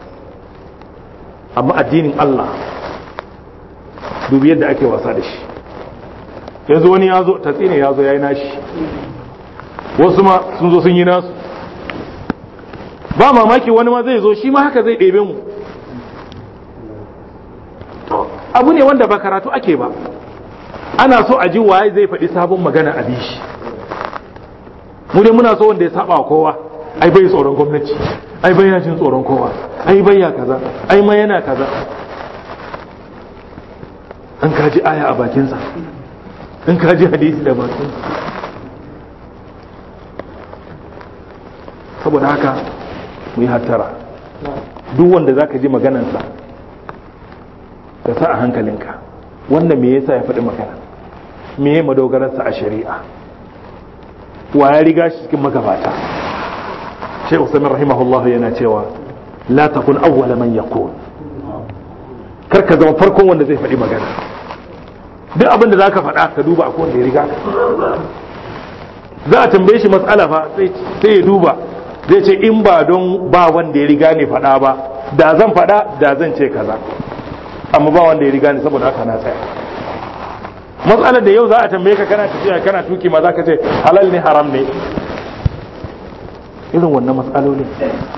amma addinin Allah dubi yadda ake wasa da shi yanzu wani ya zo tatsine ya zo ya yi nashi wasu ma sun zo sun yi nasu ba mamaki wani ma zai zo shi ma haka zai ɗebe mu abu ne wanda ba karatu ake ba ana so a ji waye zai faɗi sabon magana a bishi mu dai muna so wanda ya saba kowa ai bai tsoron gwamnati ai bai jin tsoron kowa ai bai ya kaza ai ma yana kaza an kaji aya a bakinsa in kaji hadisi da bakinsa saboda haka mu yi hattara duk wanda za ka ji maganansa ka sa a hankalinka wanda me yasa ya faɗi magana me ya madogararsa a shari'a wa ya riga shi cikin magabata shai usamin rahimahullahu yana cewa la takun awwala man yaqul kar ka zama farkon wanda zai faɗi magana duk abin da zaka faɗa ka duba akwai wanda ya riga ka za a tambaye shi matsala fa sai ya duba zai ce in ba don ba wanda ya riga ne faɗa ba da zan faɗa da zan ce kaza amma ba wanda ya riga ne saboda haka na tsaya matsalar da yau za a tambaye ka kana tafiya kana tuki ma za ka ce halal ne haram ne irin wannan matsalolin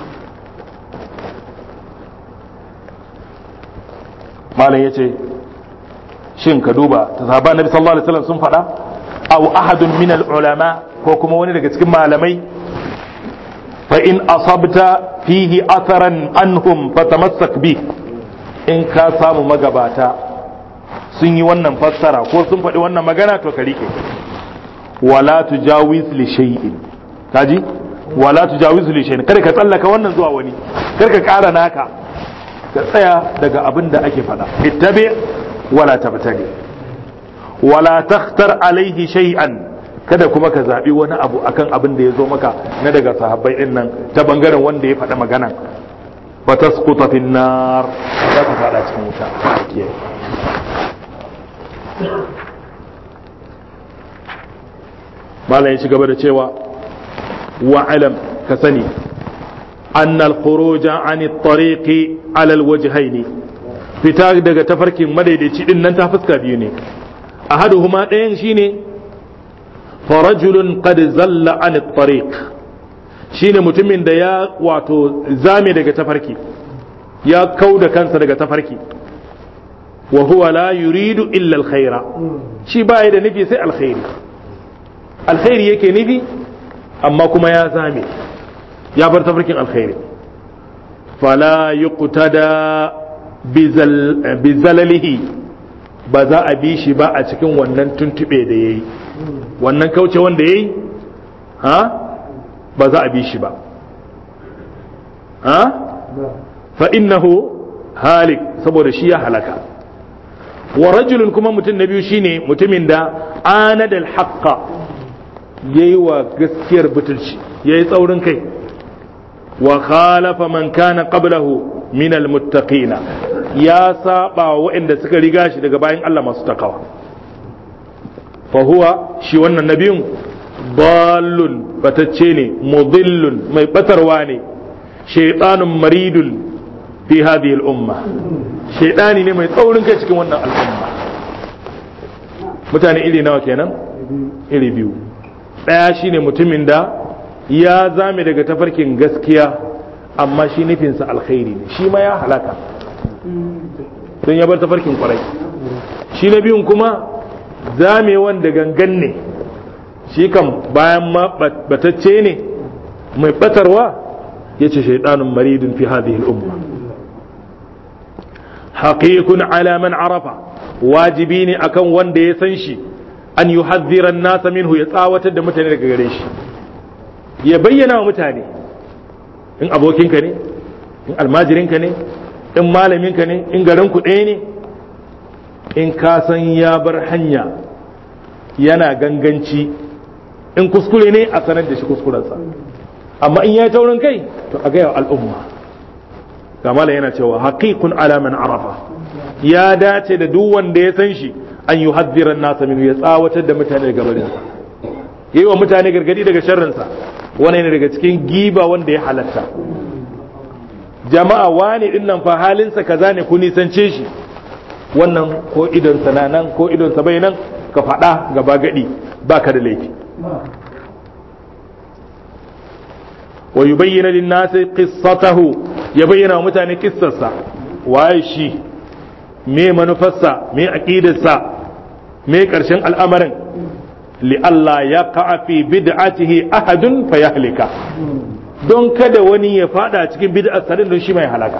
malam ya ce shin ka duba ta sahaba nabi sallallahu alaihi wasallam sun faɗa aw ahadun min ulama ko kuma wani daga cikin malamai fa in asabta fihi atharan anhum fatamassak bi in ka samu magabata sun yi wannan fassara ko sun faɗi wannan magana to ka rike wala tujawiz li shay'in kaji wala tujawiz li shay'in kada ka tsallaka wannan zuwa wani kada ka ƙara naka ka tsaya daga abin da ake faɗa ittabi wala tabtadi wala takhtar alaihi shay'an kada kuma ka zabi wani abu akan abin da ya zo maka na daga sahabbai din nan ta bangaren wanda ya faɗa maganan ba tasquta fin nar za ka fada cikin wuta malam ya ci gaba da cewa wa alam ka sani أن الخروج عن الطريق على الوجهين fita daga tafarkin madaidaici din nan ta fuska biyu ne ahaduhuma ɗayan shine farajulun qad zalla an tariq shine mutumin da ya wato zame daga tafarki ya kau da kansa daga tafarki wa huwa la yuridu illa alkhaira shi baya da nufi sai alkhairi alkhairi yake nufi amma kuma ya zame ya bar tafarkin alkhairi fala yuqtada bi zalalihi ba za a bi shi ba a cikin wannan tuntube da yayi wannan kauce wanda yayi ha ba za a bi shi ba ha fa innahu halik saboda shi ya halaka wa rajulun kuma mutum na biyu shine mutumin da anadal haqqa yayi wa gaskiyar butulci yayi tsaurin kai wa khalafa man kana qablahu min almuttaqina ya saba waɗanda suka riga shi daga bayan Allah masu takawa fa huwa shi wannan nabiyun dallun batacce ne mudillun mai batarwa ne shaytanun maridun fi hadhihi al-umma shaytani ne mai tsaurin kai cikin wannan al'umma mutane iri nawa kenan iri biyu daya shine mutumin da ya zame daga tafarkin gaskiya amma shi nufinsa alkhairi ne shi ma ya halaka don ya bar tafarkin kwarai shi na biyun kuma zamewan da gangan ne shi kan bayan ma batacce ne mai batarwa ya ce shaidanun maridun fi hadhihi al'umma haqiqun ala man arafa wajibi ne akan wanda ya san shi an yuhadhdhira an-nasa minhu ya tsawatar da mutane daga gare shi ya bayyana wa mutane in abokinka ne in almajirinka ne in malaminka ne in garin ku ɗaya ne in ka san ya bar hanya yana ganganci in kuskure ne a sanar da shi kuskurensa amma in ya yi taurin kai to a gaya al'umma kamala yana cewa haqiqun ala man arafa ya dace da duk wanda ya san shi an yi haddiran nasa minu ya tsawatar da mutane daga barinsa yi wa mutane gargadi daga sharrinsa wani ne daga cikin giba wanda ya halatta jama'a wani din nan fa halinsa kaza ne ku nisance shi wannan ko idonsa na nan ko idonsa bai nan ka faɗa gaba gadi baka da laifi wa yubayyana lin-nasi qissatahu ya bayyana wa mutane kissarsa waye shi me manufarsa me aqidarsa me karshen al'amarin li Allah ya qa'a fi bid'atihi ahadun fayahlika don kada wani ya fada cikin bid'ar sa don shi mai halaka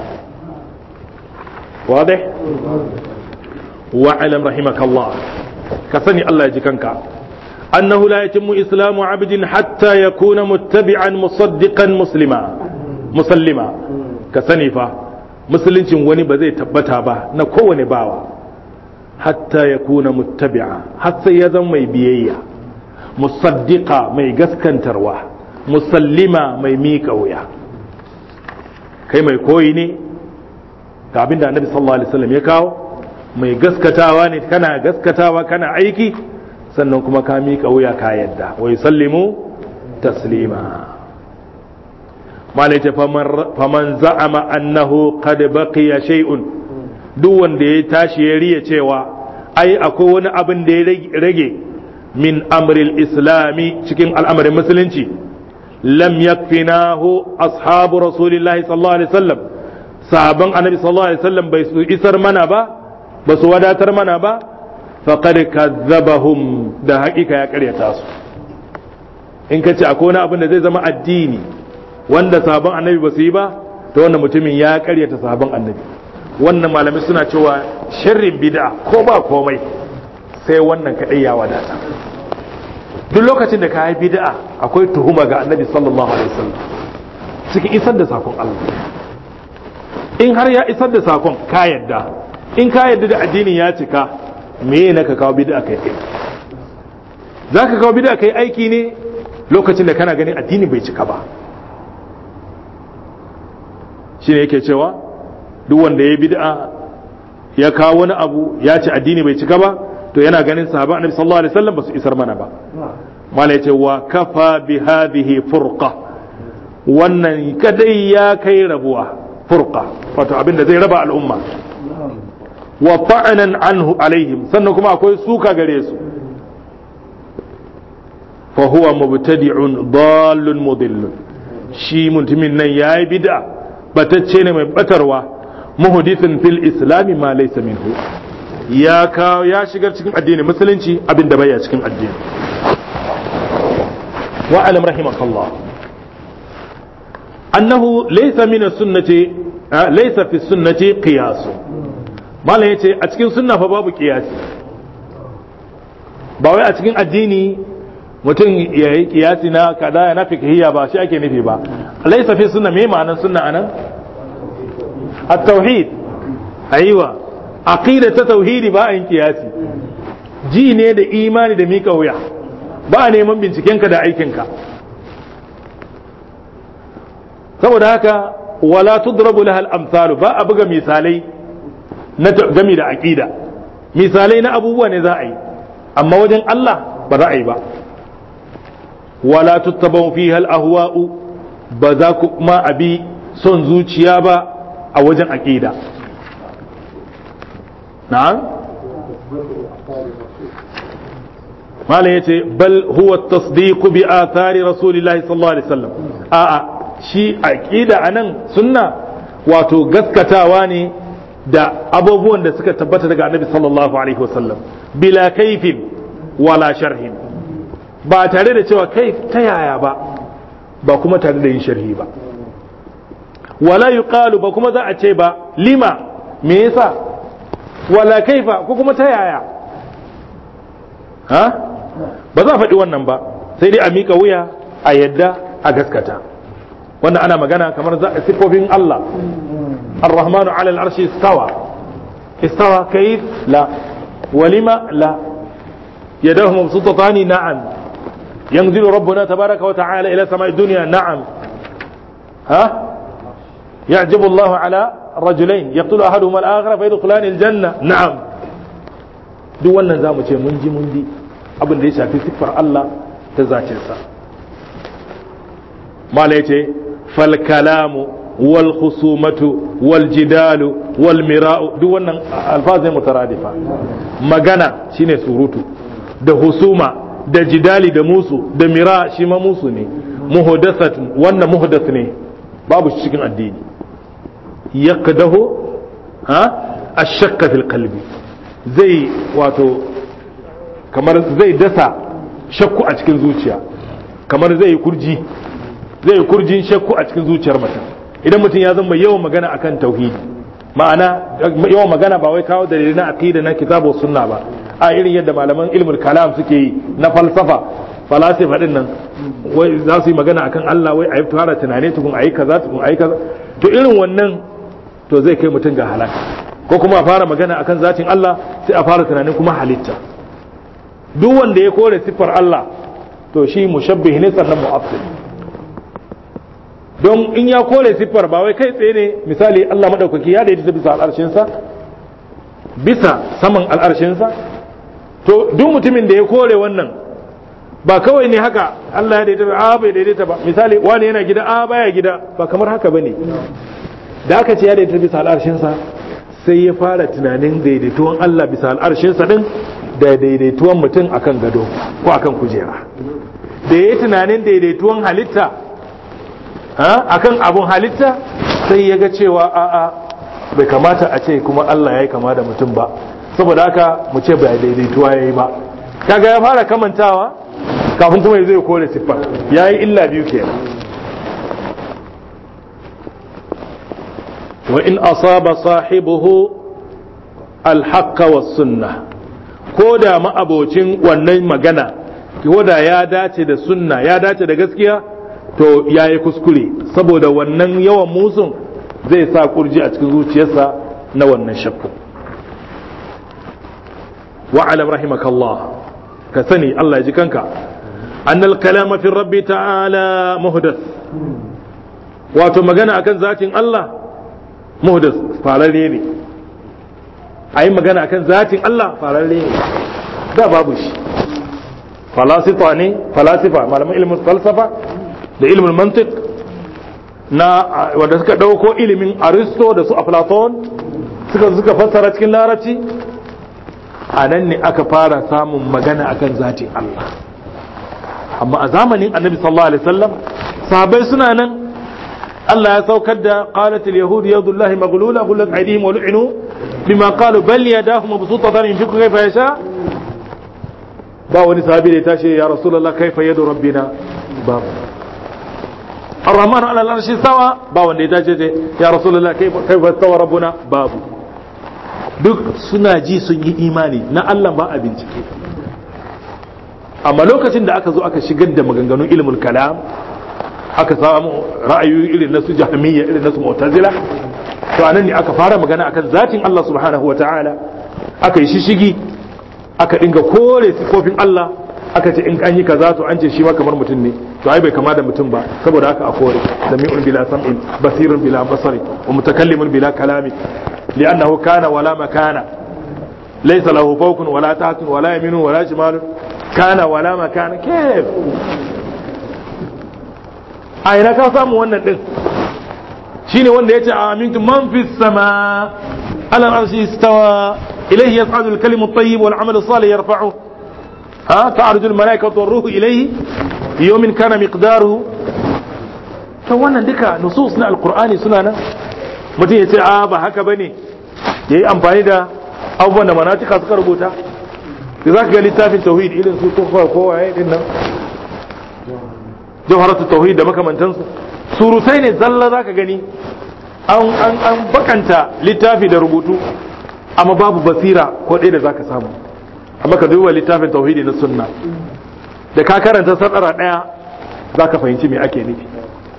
wadih wa alam rahimakallah ka sani Allah ya ji kanka أنه لا يتم إسلام عبد حتى يكون متبعا مصدقا مسلما مسلما كسنفا مسلمين وني بزي تبتا با نكوني باوا حتى يكون متبعا حتى يزم مي بيية مصدقا مي غسكن تروا مسلما مي ميكا ويا kai mai koyi ne ga abin da annabi sallallahu alaihi wasallam ya kawo mai gaskatawa ne kana gaskatawa kana aiki sannan kuma ka miƙa wuya ka yadda wa yusallimu taslima malai ta faman za'ama annahu qad baqiya shay'un duk wanda ya tashi ya riya cewa ai akwai wani abin da ya rage min amril islami cikin al'amarin musulunci lam yakfinahu ashabu rasulillahi sallallahu alaihi wasallam sahaban annabi sallallahu alaihi wasallam bai su isar mana ba ba su wadatar mana ba faqad kazzabahum da haƙiƙa ya ƙaryata su in ka ce akwai wani abin da zai zama addini wanda sabon annabi ba su yi ba to wannan mutumin ya ƙaryata sabon annabi wannan malamai suna cewa sharrin bid'a ko ba komai sai wannan kaɗai ya wadata duk lokacin da ka yi bid'a akwai tuhuma ga annabi sallallahu alaihi wasallam cikin isar da sakon Allah in har ya isar da sakon ka yadda in ka yadda da addinin ya cika me na ka kawo bid'a kai kai za ka kawo bid'a kai aiki ne lokacin da kana ganin addini bai cika ba shine yake cewa duk wanda ya bid'a ya kawo wani abu ya ce addini bai cika ba to yana ganin sahaba annabi sallallahu alaihi wasallam ba su isar mana ba mala yace wa kafa bi hadhihi furqa wannan kadai ya kai rabuwa furqa wato abinda zai raba al'umma wa ta'anan anhu alaihim sannan kuma akwai suka gare su fa huwa mubtadi'un dallun mudillun shi mutumin nan yayi bid'a batacce ne mai batarwa muhdithin fil islami ma laysa minhu ya kawo ya shigar cikin addini musulunci abinda baya cikin addini wa alam rahimakallah annahu laysa min as-sunnati laysa fi sunnati qiyas malam yace a cikin sunna fa babu qiyasi ba wai a cikin addini mutum ya yi kiyasi na kada ya na fikihiyya ba shi ake nufi ba laysa fi sunna me ma'anar sunna anan at-tauhid aiwa aqida ta tauhidi ba a yin kiyasi ji ne da imani da mika wuya ba a neman bincikenka da aikinka saboda haka wala tudrabu laha al-amsalu ba a buga misalai na gami da aqida misalai na abubuwa ne za a yi amma wajen Allah ba za a yi ba wala tuttabau fiha al-ahwa'u ba za ku kuma abi son zuciya ba a wajen aqida na'am malam yace bal huwa tasdiq bi athari rasulillahi sallallahu alaihi wasallam a'a shi aqida anan sunna wato gaskatawa ne da abubuwan da suka tabbata daga annabi sallallahu alaihi wasallam bila kaifin wala sharhin ba tare da cewa kai ta yaya ba ba kuma tare da yin sharhi ba wala yuqalu ba kuma za a ce ba lima me yasa wala kaifa ko kuma ta yaya ha ba za a faɗi wannan ba sai dai a miƙa wuya a yadda a gaskata wannan ana magana kamar siffofin Allah الرحمن على العرش استوى استوى كيف لا ولما لا يداه مبسوطتان نعم ينزل ربنا تبارك وتعالى إلى سماء الدنيا نعم ها يعجب الله على رجلين يقتل أحدهما الآخر فيدخلان الجنة نعم duk wannan za mu ce mun ji mun ji abin da ya shafi siffar Allah ta zacinsa mala ya ce fal kalamu wal khusumatu wal jidalu wal mira'u duk wannan alfazai mutaradifa magana shine surutu da husuma da jidali da musu da mira shi ma musu ne muhdathat wannan muhdath ne babu shi cikin addini yaqdahu ha ashakka fil qalbi zai wato kamar zai dasa shakku a cikin zuciya kamar zai yi kurji zai yi kurjin shakku a cikin zuciyar mutum idan mutum ya zama yawan magana akan tauhidi ma'ana yawan magana ba wai kawo dalilai na aqida na kitabu sunna ba a irin yadda malaman ilmul kalam suke yi na falsafa falasifa din nan wai za su yi magana akan Allah wai ayi fara tunane tukun ayi kaza tukun ayi kaza to irin wannan to zai kai mutum ga halaka ko kuma a fara magana akan zatin Allah sai a fara tunanin kuma halitta duk wanda ya kore siffar Allah to shi mushabbih ne sannan mu'affil don in ya kore siffar ba wai kai tsaye ne misali Allah madaukaki ya daidaita bisa al'arshinsa bisa saman al'arshinsa to duk mutumin da ya kore wannan ba kawai ne haka Allah ya daidaita a bai daidaita ba misali wani yana gida a baya gida ba kamar haka bane da aka ce ya daidaita bisa al'arshinsa sai ya fara tunanin daidaituwan Allah bisa al'arshinsa din da daidaituwan mutum akan gado ko akan kujera da ya yi tunanin daidaituwan halitta akan abun halitta sai ya ga cewa a'a bai kamata a ce kuma Allah ya yi kama da mutum ba saboda haka mu ce bai daidaituwa ya yi ba kaga ya fara kamantawa kafin kuma ya zai kore siffa ya yi illa biyu kenan wa in asaba sahibuhu alhaqqa was sunnah ko da ma'abocin wannan magana ko da ya dace da sunna ya dace da gaskiya to ya yi kuskure saboda wannan yawan musun zai sa kurji a cikin zuciyarsa na wannan shakku wa'alam rahimakallah ka sani Allah ya ji kanka annal kalama fi rabbi ta'ala muhdath wato magana akan zatin Allah muhdath fararre ne a yi magana akan zatin Allah fararre ne da babu shi falasifa ne falasifa malaman ilimin falsafa da ilimin mantik na wanda suka ɗauko ilimin aristo da su aflaton suka suka fassara cikin larabci a nan ne aka fara samun magana akan zatin Allah amma a zamanin annabi sallallahu alaihi wasallam sahabbai suna nan Allah ya saukar da qalat al-yahud yadullahi maghlula ghullat aydihim wa lu'inu bima qalu bal yadahu mabsutatan yunfiqu kayfa yasha ba wani sahabi da ya tashi ya rasulullah kaifa yadu rabbina ba الرحمن على العرش استوى ba wanda ya dace ce ya rasulullah kaifa istawa rabbuna babu duk suna ji sun yi imani na Allah ba a bincike amma lokacin da aka zo aka shigar da maganganun ilmul kalam aka samu ra'ayoyi irin na su jahmiyya irin na su mu'tazila to anan ne aka fara magana akan zatin Allah subhanahu wataala aka yi shishigi aka dinga kore sifofin Allah aka ce in an yi kaza to an ce shi ma kamar mutum ne to ai bai kama da mutum ba saboda haka a kore sami'un bila sam'in basirun bila basari wa mutakallimun bila kalami li'annahu kana wala makana laysa lahu fawqun wala tahtun wala yaminun wala shimalun kana wala makana kayf a ina ka samu wannan din shine wanda yace amintu man fis sama ala al-arshi istawa ilayhi yas'adu al-kalimu at-tayyib wal 'amalu as-salih yarfa'uhu ها تعرج الملائكة والروح إليه في يوم كان مقداره فوانا دكا نصوص na القرآن suna nan mutum ya ce a ba haka bane yayi amfani da abubuwan da manatika suka rubuta da za ka ga littafin tauhid irin su kofa kowa ya din nan jawharatu tauhid da makamantansu surutai ne zalla za ka gani an an an bakanta littafi da rubutu amma babu basira ko ɗaya da za ka samu amma ka duba littafin tauhidi na sunna da ka karanta sadara daya zaka fahimci me ake nufi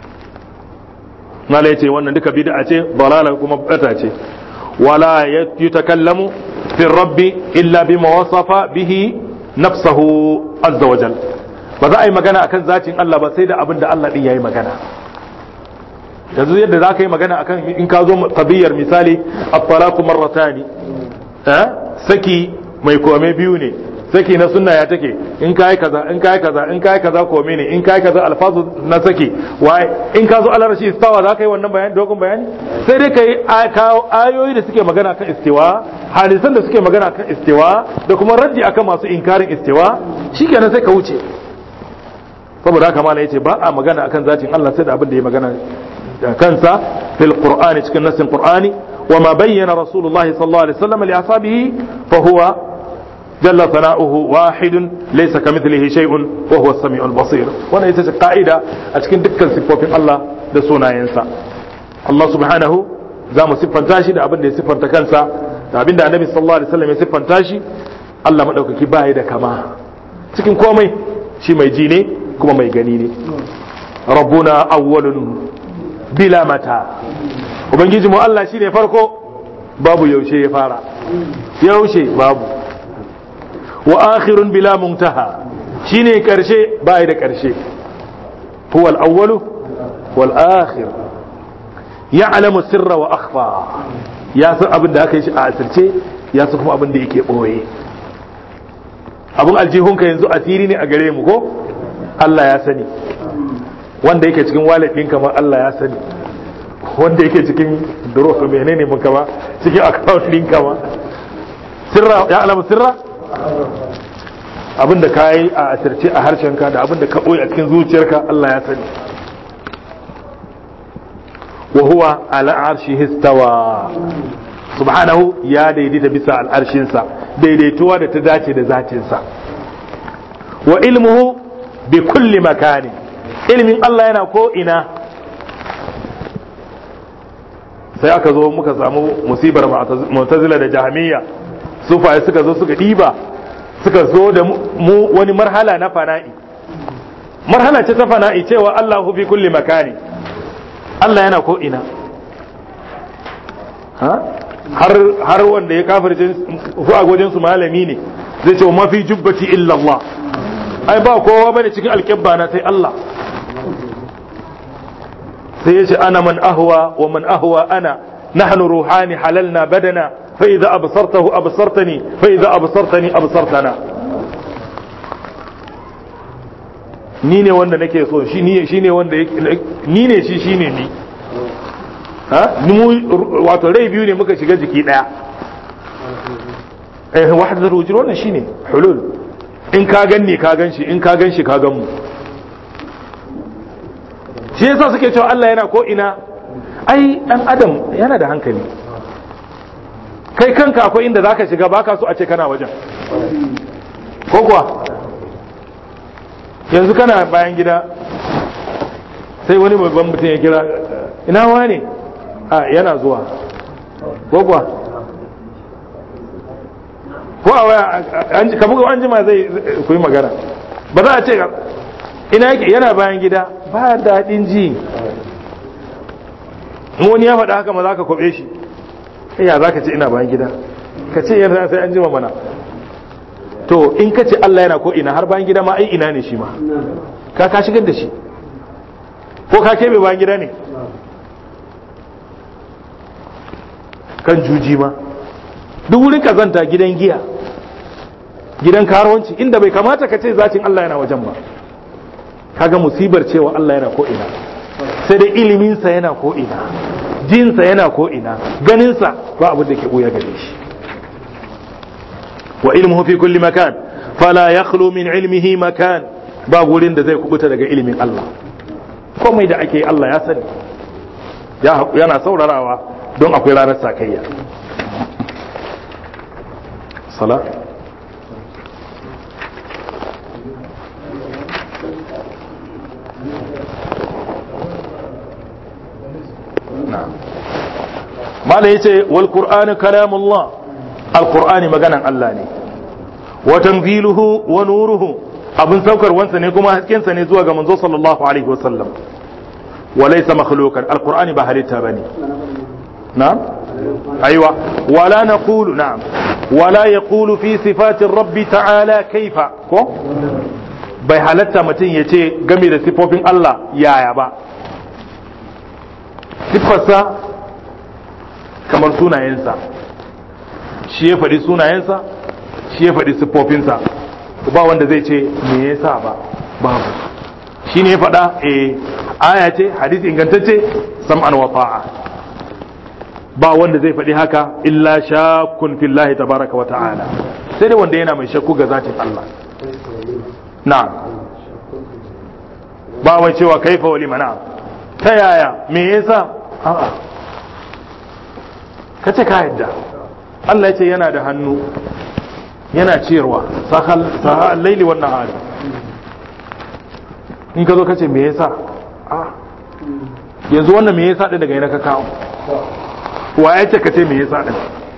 mala yace wannan duka bid'a ce dalala kuma bata ce wala yatakallamu fi rabbi illa bima wasafa bihi nafsahu azza wajal ba za a yi magana akan zatin Allah ba sai da abin da Allah din yayi magana yanzu yadda za ka yi magana akan in ka zo tabiyar misali at-talaqu marratani eh saki mai kome biyu ne saki na sunna ya take in kai kaza in kai kaza in kai kaza kome ne in kai kaza alfazu na saki wai in ka zo alarashi istawa za ka yi wannan bayani dogon bayani sai dai kai kawo ayoyi da suke magana kan istiwa hadisan da suke magana kan istiwa da kuma raddi akan masu inkarin istiwa shikenan sai ka wuce saboda haka mala yace ba a magana akan zatin Allah sai da abin da ya magana kansa fil qur'ani cikin nassin qur'ani wa ma bayyana rasulullahi sallallahu alaihi wasallam li ashabihi fa huwa jalla sana'uhu wahidun laysa kamithlihi shay'un wa huwa as-sami'ul basir wannan ita ce ka'ida a cikin dukkan siffofin Allah da sunayensa Allah subhanahu za mu siffanta shi da abin da ya siffanta kansa da abin da annabi sallallahu alaihi wasallam ya siffanta shi Allah madaukaki ba da kama cikin komai shi mai ji ne kuma mai gani ne rabbuna awwalun bila mata ubangiji mu Allah shine farko babu yaushe ya fara yaushe babu wa akhirun bila muntaha shine karshe bai da karshe huwa al-awwalu wal akhir ya'lamu sirra wa akhfa ya san abin da aka yi shi a asirce ya san kuma abin da yake boye abin aljihunka yanzu asiri ne a gare mu ko Allah ya sani wanda yake cikin wallet ɗinka ma Allah ya sani wanda yake cikin duro to menene mun kama cikin account ɗinka ma sirra ya alamu sirra abinda ka yi a asirce a harshenka da abinda ka ɓoye a cikin zuciyarka Allah ya sani wa huwa ala arshihi istawa subhanahu ya daidaita bisa al'arshinsa daidaituwa da ta dace da zatinsa wa ilmuhu bi kulli makani ilmin Allah yana ko ina sai aka zo muka samu musibar mu'tazila da jahmiya sufaye suka zo suka diba suka zo da mu wani marhala na fana'i marhala ce ta fana'i cewa Allahu fi kulli makani Allah yana ko ina har har wanda ya kafirce su a gwajin su malami ne zai ce ma fi jubbati illa Allah ai ba kowa bane cikin alƙibba na sai Allah sai ya ce ana man ahwa wa man ahwa ana nahnu ruhani halalna badana fa idza absartahu absartani fa idza absartani absartana ni ne wanda nake so shi ni shine wanda ni ne shi shine ni ha mu wato rai biyu ne muka shiga jiki daya eh wahdatul wujud wannan shine hulul in ka ganni ka gan shi in ka gan shi ka gan mu shi yasa suke cewa Allah yana ko ina ai dan adam yana da hankali kai kanka akwai inda zaka shiga baka so a ce kana wajen ko kuwa yanzu kana bayan gida sai wani babban mutum ya kira ina wane a yana zuwa ko kuwa ko a waya ka buga an jima zai ku yi magana ba za a ce ina yake yana bayan gida ba daɗin ji wani ya faɗa haka ma za ka kwaɓe shi ya za ka ce ina bayan gida ka ce yana sai an jima mana to in ka ce Allah yana ko ina har bayan gida ma ai ina ne shi ma ka ka shigar da shi ko ka kebe bayan gida ne kan juji ma duk wurin kazanta gidan giya gidan karuwanci inda bai kamata ka ce zacin Allah yana wajen ba kaga musibar cewa Allah yana ko ina sai dai iliminsa yana ko ina jinsa yana ko ina ganinsa ba abin da ke buya gare shi wa ilmuhu fi kulli makan fala yakhlu min ilmihi makan ba gurin da zai kubuta daga ilimin Allah komai da ake Allah ya sani yana saurarawa don akwai ranar sakayya sala mala yace wal qur'anu kalamullah al qur'ani maganan Allah ne wa tanziluhu wa nuruhu abin saukarwansa ne kuma haskensa ne zuwa ga manzo sallallahu alaihi wasallam wa laysa makhluqan alqur'ani ba halitta bane na'am aiwa wala naqulu na'am wala yaqulu fi sifati rabbi ta'ala kaifa ko bai halatta mutum ya ce game da sifofin Allah yaya ba siffarsa kamar sunayensa shi ya faɗi sunayensa shi ya faɗi siffofinsa ba wanda zai ce me yasa ba babu shi ne ya faɗa eh aya ce hadisi ingantacce sam'an wa ta'a ba wanda zai faɗi haka illa shakkun fillahi tabaraka wa ta'ala sai dai wanda yana mai shakku ga zatin Allah na'am ba wai cewa kaifa wa limana ta yaya me yasa a'a kace ka yadda Allah ya ce yana da hannu yana ciyarwa sahal sahal laili wan nahari in ka zo kace me yasa a yanzu wannan me yasa din daga yana ka kawo wa ya ce kace me yasa din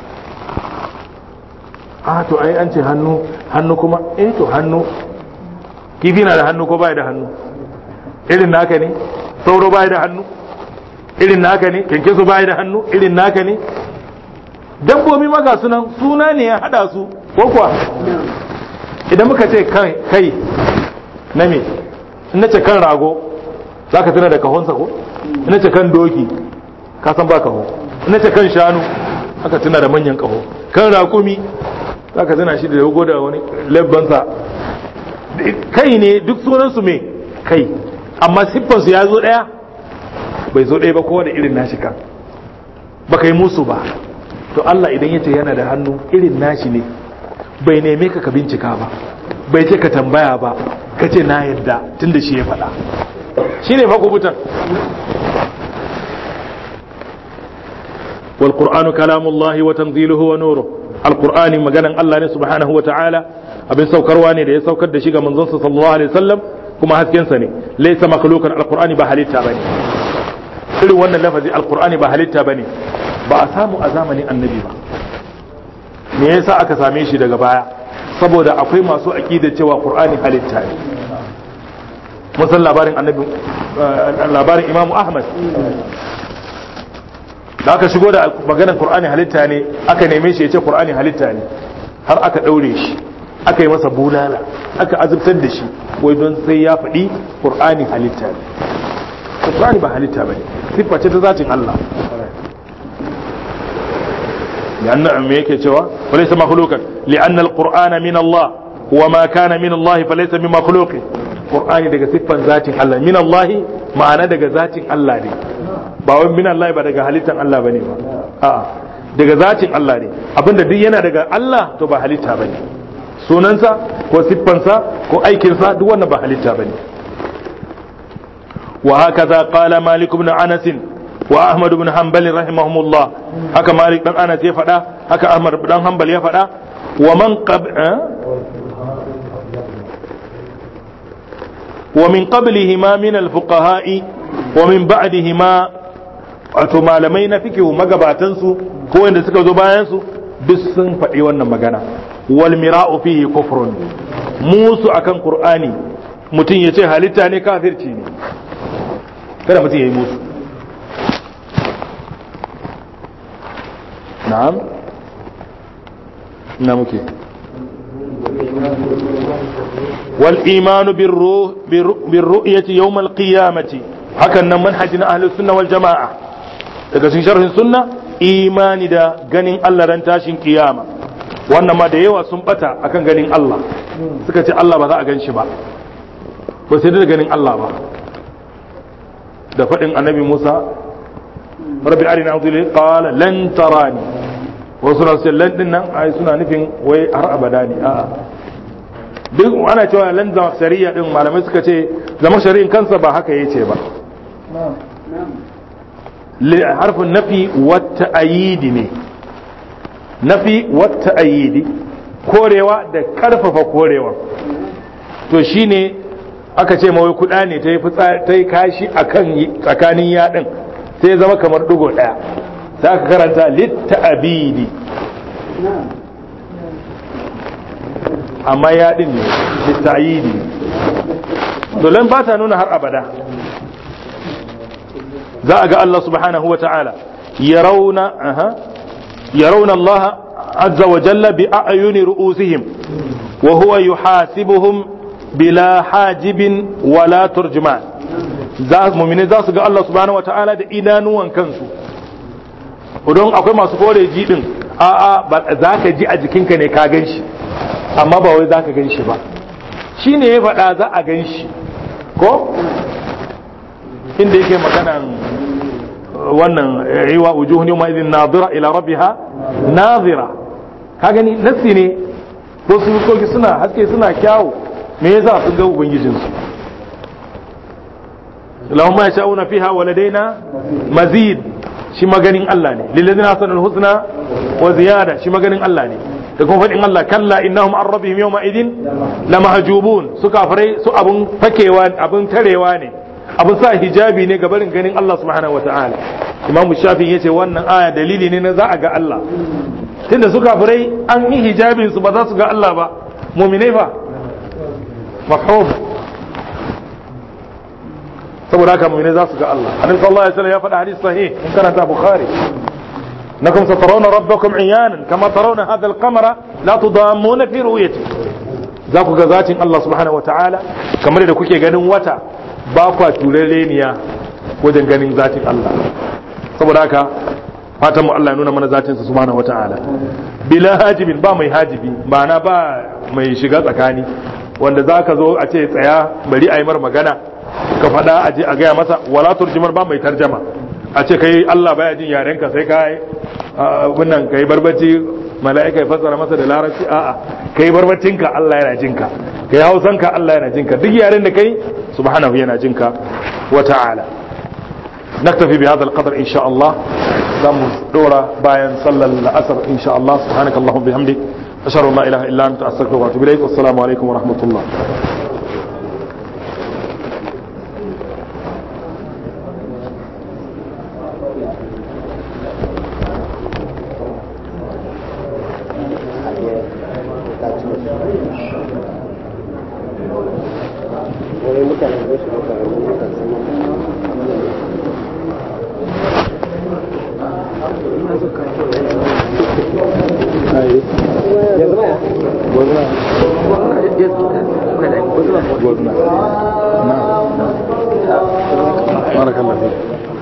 a to ai an ce hannu hannu kuma eh to hannu kifi na da hannu ko baya da hannu irin naka ne sauro baya da hannu irin naka ne kyankyaso baya da hannu irin naka ne dabbobi maga sunan suna ne ya hada su ko kuwa idan muka ce kai na me in ce kan rago za ka tuna da kahonsa ko in ce kan doki ka san ba kaho in ce kan shanu aka tuna da manyan kaho kan rakumi za ka tuna shi da yago da wani labbansa kai ne duk sunansu me kai amma siffansu ya zo ɗaya bai zo ɗaya ba kowa da irin nashi kan ba kai musu ba to Allah idan yace yana da hannu irin nashi ne bai neme ka ka bincika ba bai ce ka tambaya ba ka ce na yadda tun da shi ya faɗa shi ne makubutan wal qur'anu kalamullahi wa tanziluhu wa nuruh al qur'ani maganan Allah ne subhanahu wa ta'ala abin saukarwa ne da ya saukar da shi ga manzon sallallahu alaihi wasallam kuma haskensa ne laysa makhluqan al qur'ani ba halitta bane irin wannan lafazi al qur'ani ba halitta bane ba a samu a zamanin annabi ba me yasa aka same shi daga baya saboda akwai masu aqida cewa qur'ani halitta ne musan labarin annabi labarin imamu ahmad da aka shigo da maganar qur'ani halitta ne aka neme shi ya ce qur'ani halitta ne har aka daure shi aka yi masa bulala aka azubtar da shi wai don sai ya faɗi qur'ani halitta ne qur'ani ba halitta bane siffa ce ta zatin Allah لأن أميك جوا وليس مخلوقا لأن القرآن من الله وما كان من الله فليس من مخلوق القرآن دقى صفا ذات الله من الله معنى دقى ذات الله دي باوي من الله با دقى حليتا الله بني با آه. daga zatin Allah ne abinda duk yana daga Allah to ba halitta bane sunansa ko siffansa ko aikinsa duk wannan ba halitta bane wa hakaza qala malik ibn anas wa Ahmad ibn Hanbal rahimahumullah haka Malik dan Anas ya faɗa haka Ahmad dan Hanbal ya faɗa wa man qab wa min qablihima min al-fuqaha'i wa min ba'dihima wato malamai na fikihu magabatan su ko wanda suka zo bayan su duk sun faɗi wannan magana wal mira'u fihi kufrun musu akan qur'ani mutum ya ce halitta ne kafirci ne kada mutum ya yi musu نعم نعم كي والإيمان بالروح بالرؤية يوم القيامة هكذا منهج أهل السنة والجماعة daga cikin sharhin sunna imani da ganin Allah ran tashin kiyama wannan ma da yawa sun bata akan ganin Allah suka ce Allah ba za a gan shi ba ba sai da ganin Allah ba da faɗin annabi Musa rabbi arina azuli qala lan tarani wasu na ce lan dinnan ai suna nufin wai har abada ne a'a duk ana cewa lan zama shari'a din malamai suka ce zama shari'in kansa ba haka yace ba harfin nafi wata ayidi ne nafi wata ayidi korewa da karfafa korewa to shine aka ce mawai kuda ne ta yi ta yi kashi akan tsakanin yaɗin sai zama kamar dugo ɗaya sai aka karanta litta abidi amma ya din ne litta'yidi dolen ba ta nuna har abada za a ga Allah subhanahu wa ta'ala yarawna aha yarawna Allah azza wa jalla bi a'yuni ru'usihim wa huwa yuhasibuhum bila hajibin wala turjuman za mu'mini za su ga Allah subhanahu wa ta'ala da idanuwan kansu don akwai masu kore ji din a'a ba za ka ji a jikinka ne ka gan shi amma ba wai za ka gan shi ba shi ne ya faɗa za a gan shi ko inda yake maganan wannan yiwa wujuhun yawma idin nazira ila rabbiha nazira ka gani nassi ne ko su koki suna haske suna kyawu me yasa sun ga ubangijinsu lahum ma yasha'una fiha wa ladaina mazid shi maganin Allah ne lillazina hasanul husna wa ziyada shi maganin Allah ne da kuma faɗin Allah kalla innahum an rabbihim yawma idin lamahjubun su kafirai su abun fakewa abun tarewa ne abun sa hijabi ne ga barin ganin Allah subhanahu wataala Imam Shafi yace wannan aya dalili ne na za a ga Allah tunda su kafirai an yi hijabin su ba za su ga Allah ba mu'minai fa mafhum saboda haka mu'minai za su ga Allah annabi sallallahu alaihi wasallam ya faɗa hadisi sahih in karanta bukhari انكم سترون ربكم عيانا كما ترون هذا القمر لا تضامون في رؤيته za ku ga zatin Allah subhanahu wa ta'ala kamar da kuke ganin wata ba kwa tureleniya wajen ganin zatin Allah saboda haka fatan mu Allah ya nuna mana zatin sa subhanahu wa ta'ala bila hajibin ba mai hajibi ma'ana ba mai shiga tsakani wanda za ka zo a ce tsaya bari a yi mar magana ka faɗa a je a gaya masa wala turjimar ba mai tarjama a ce kai Allah baya jin yarenka sai ka yi wannan kai barbaci mala'ika ya fassara masa da larabci a'a kai barbacinka Allah yana jinka kai hausanka Allah yana jinka duk yaren da kai subhanahu yana jinka wa ta'ala naktafi bi hadha al-qadr insha Allah zamu dora bayan sallar asar insha Allah subhanakallahumma bihamdik ashhadu an la ilaha illa anta astaghfiruka wa atubu ilaik wassalamu alaikum wa rahmatullah بارك الله فيك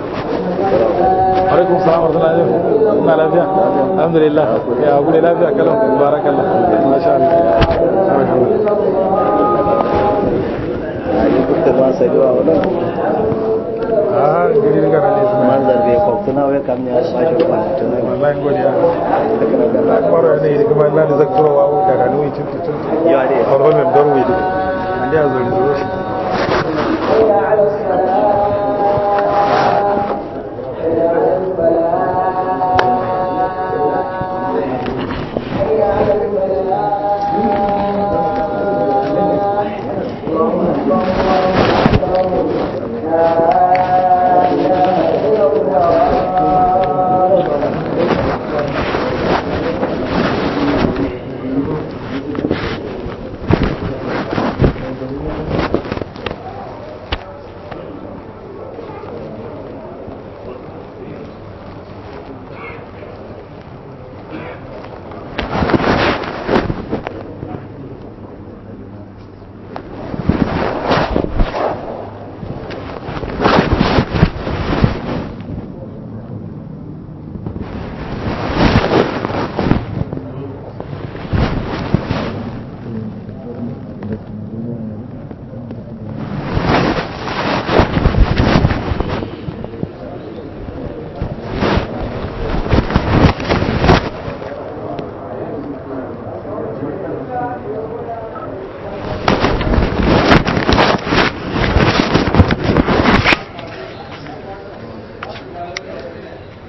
عليكم السلام ورحمة الله وبركاته ما لا فيها الحمد لله يا أبو لا فيها كلام بارك الله ما شاء الله بارك الله Ah, gari daga nan ne su manzar bai kwaktuna wai kam ne a bashi kwanatin wallahi godiya na kwaro ne da kuma na da zakturo wa da ga nuyi tuntu tuntu yawa dai a wannan darwe da an da zo da zo shi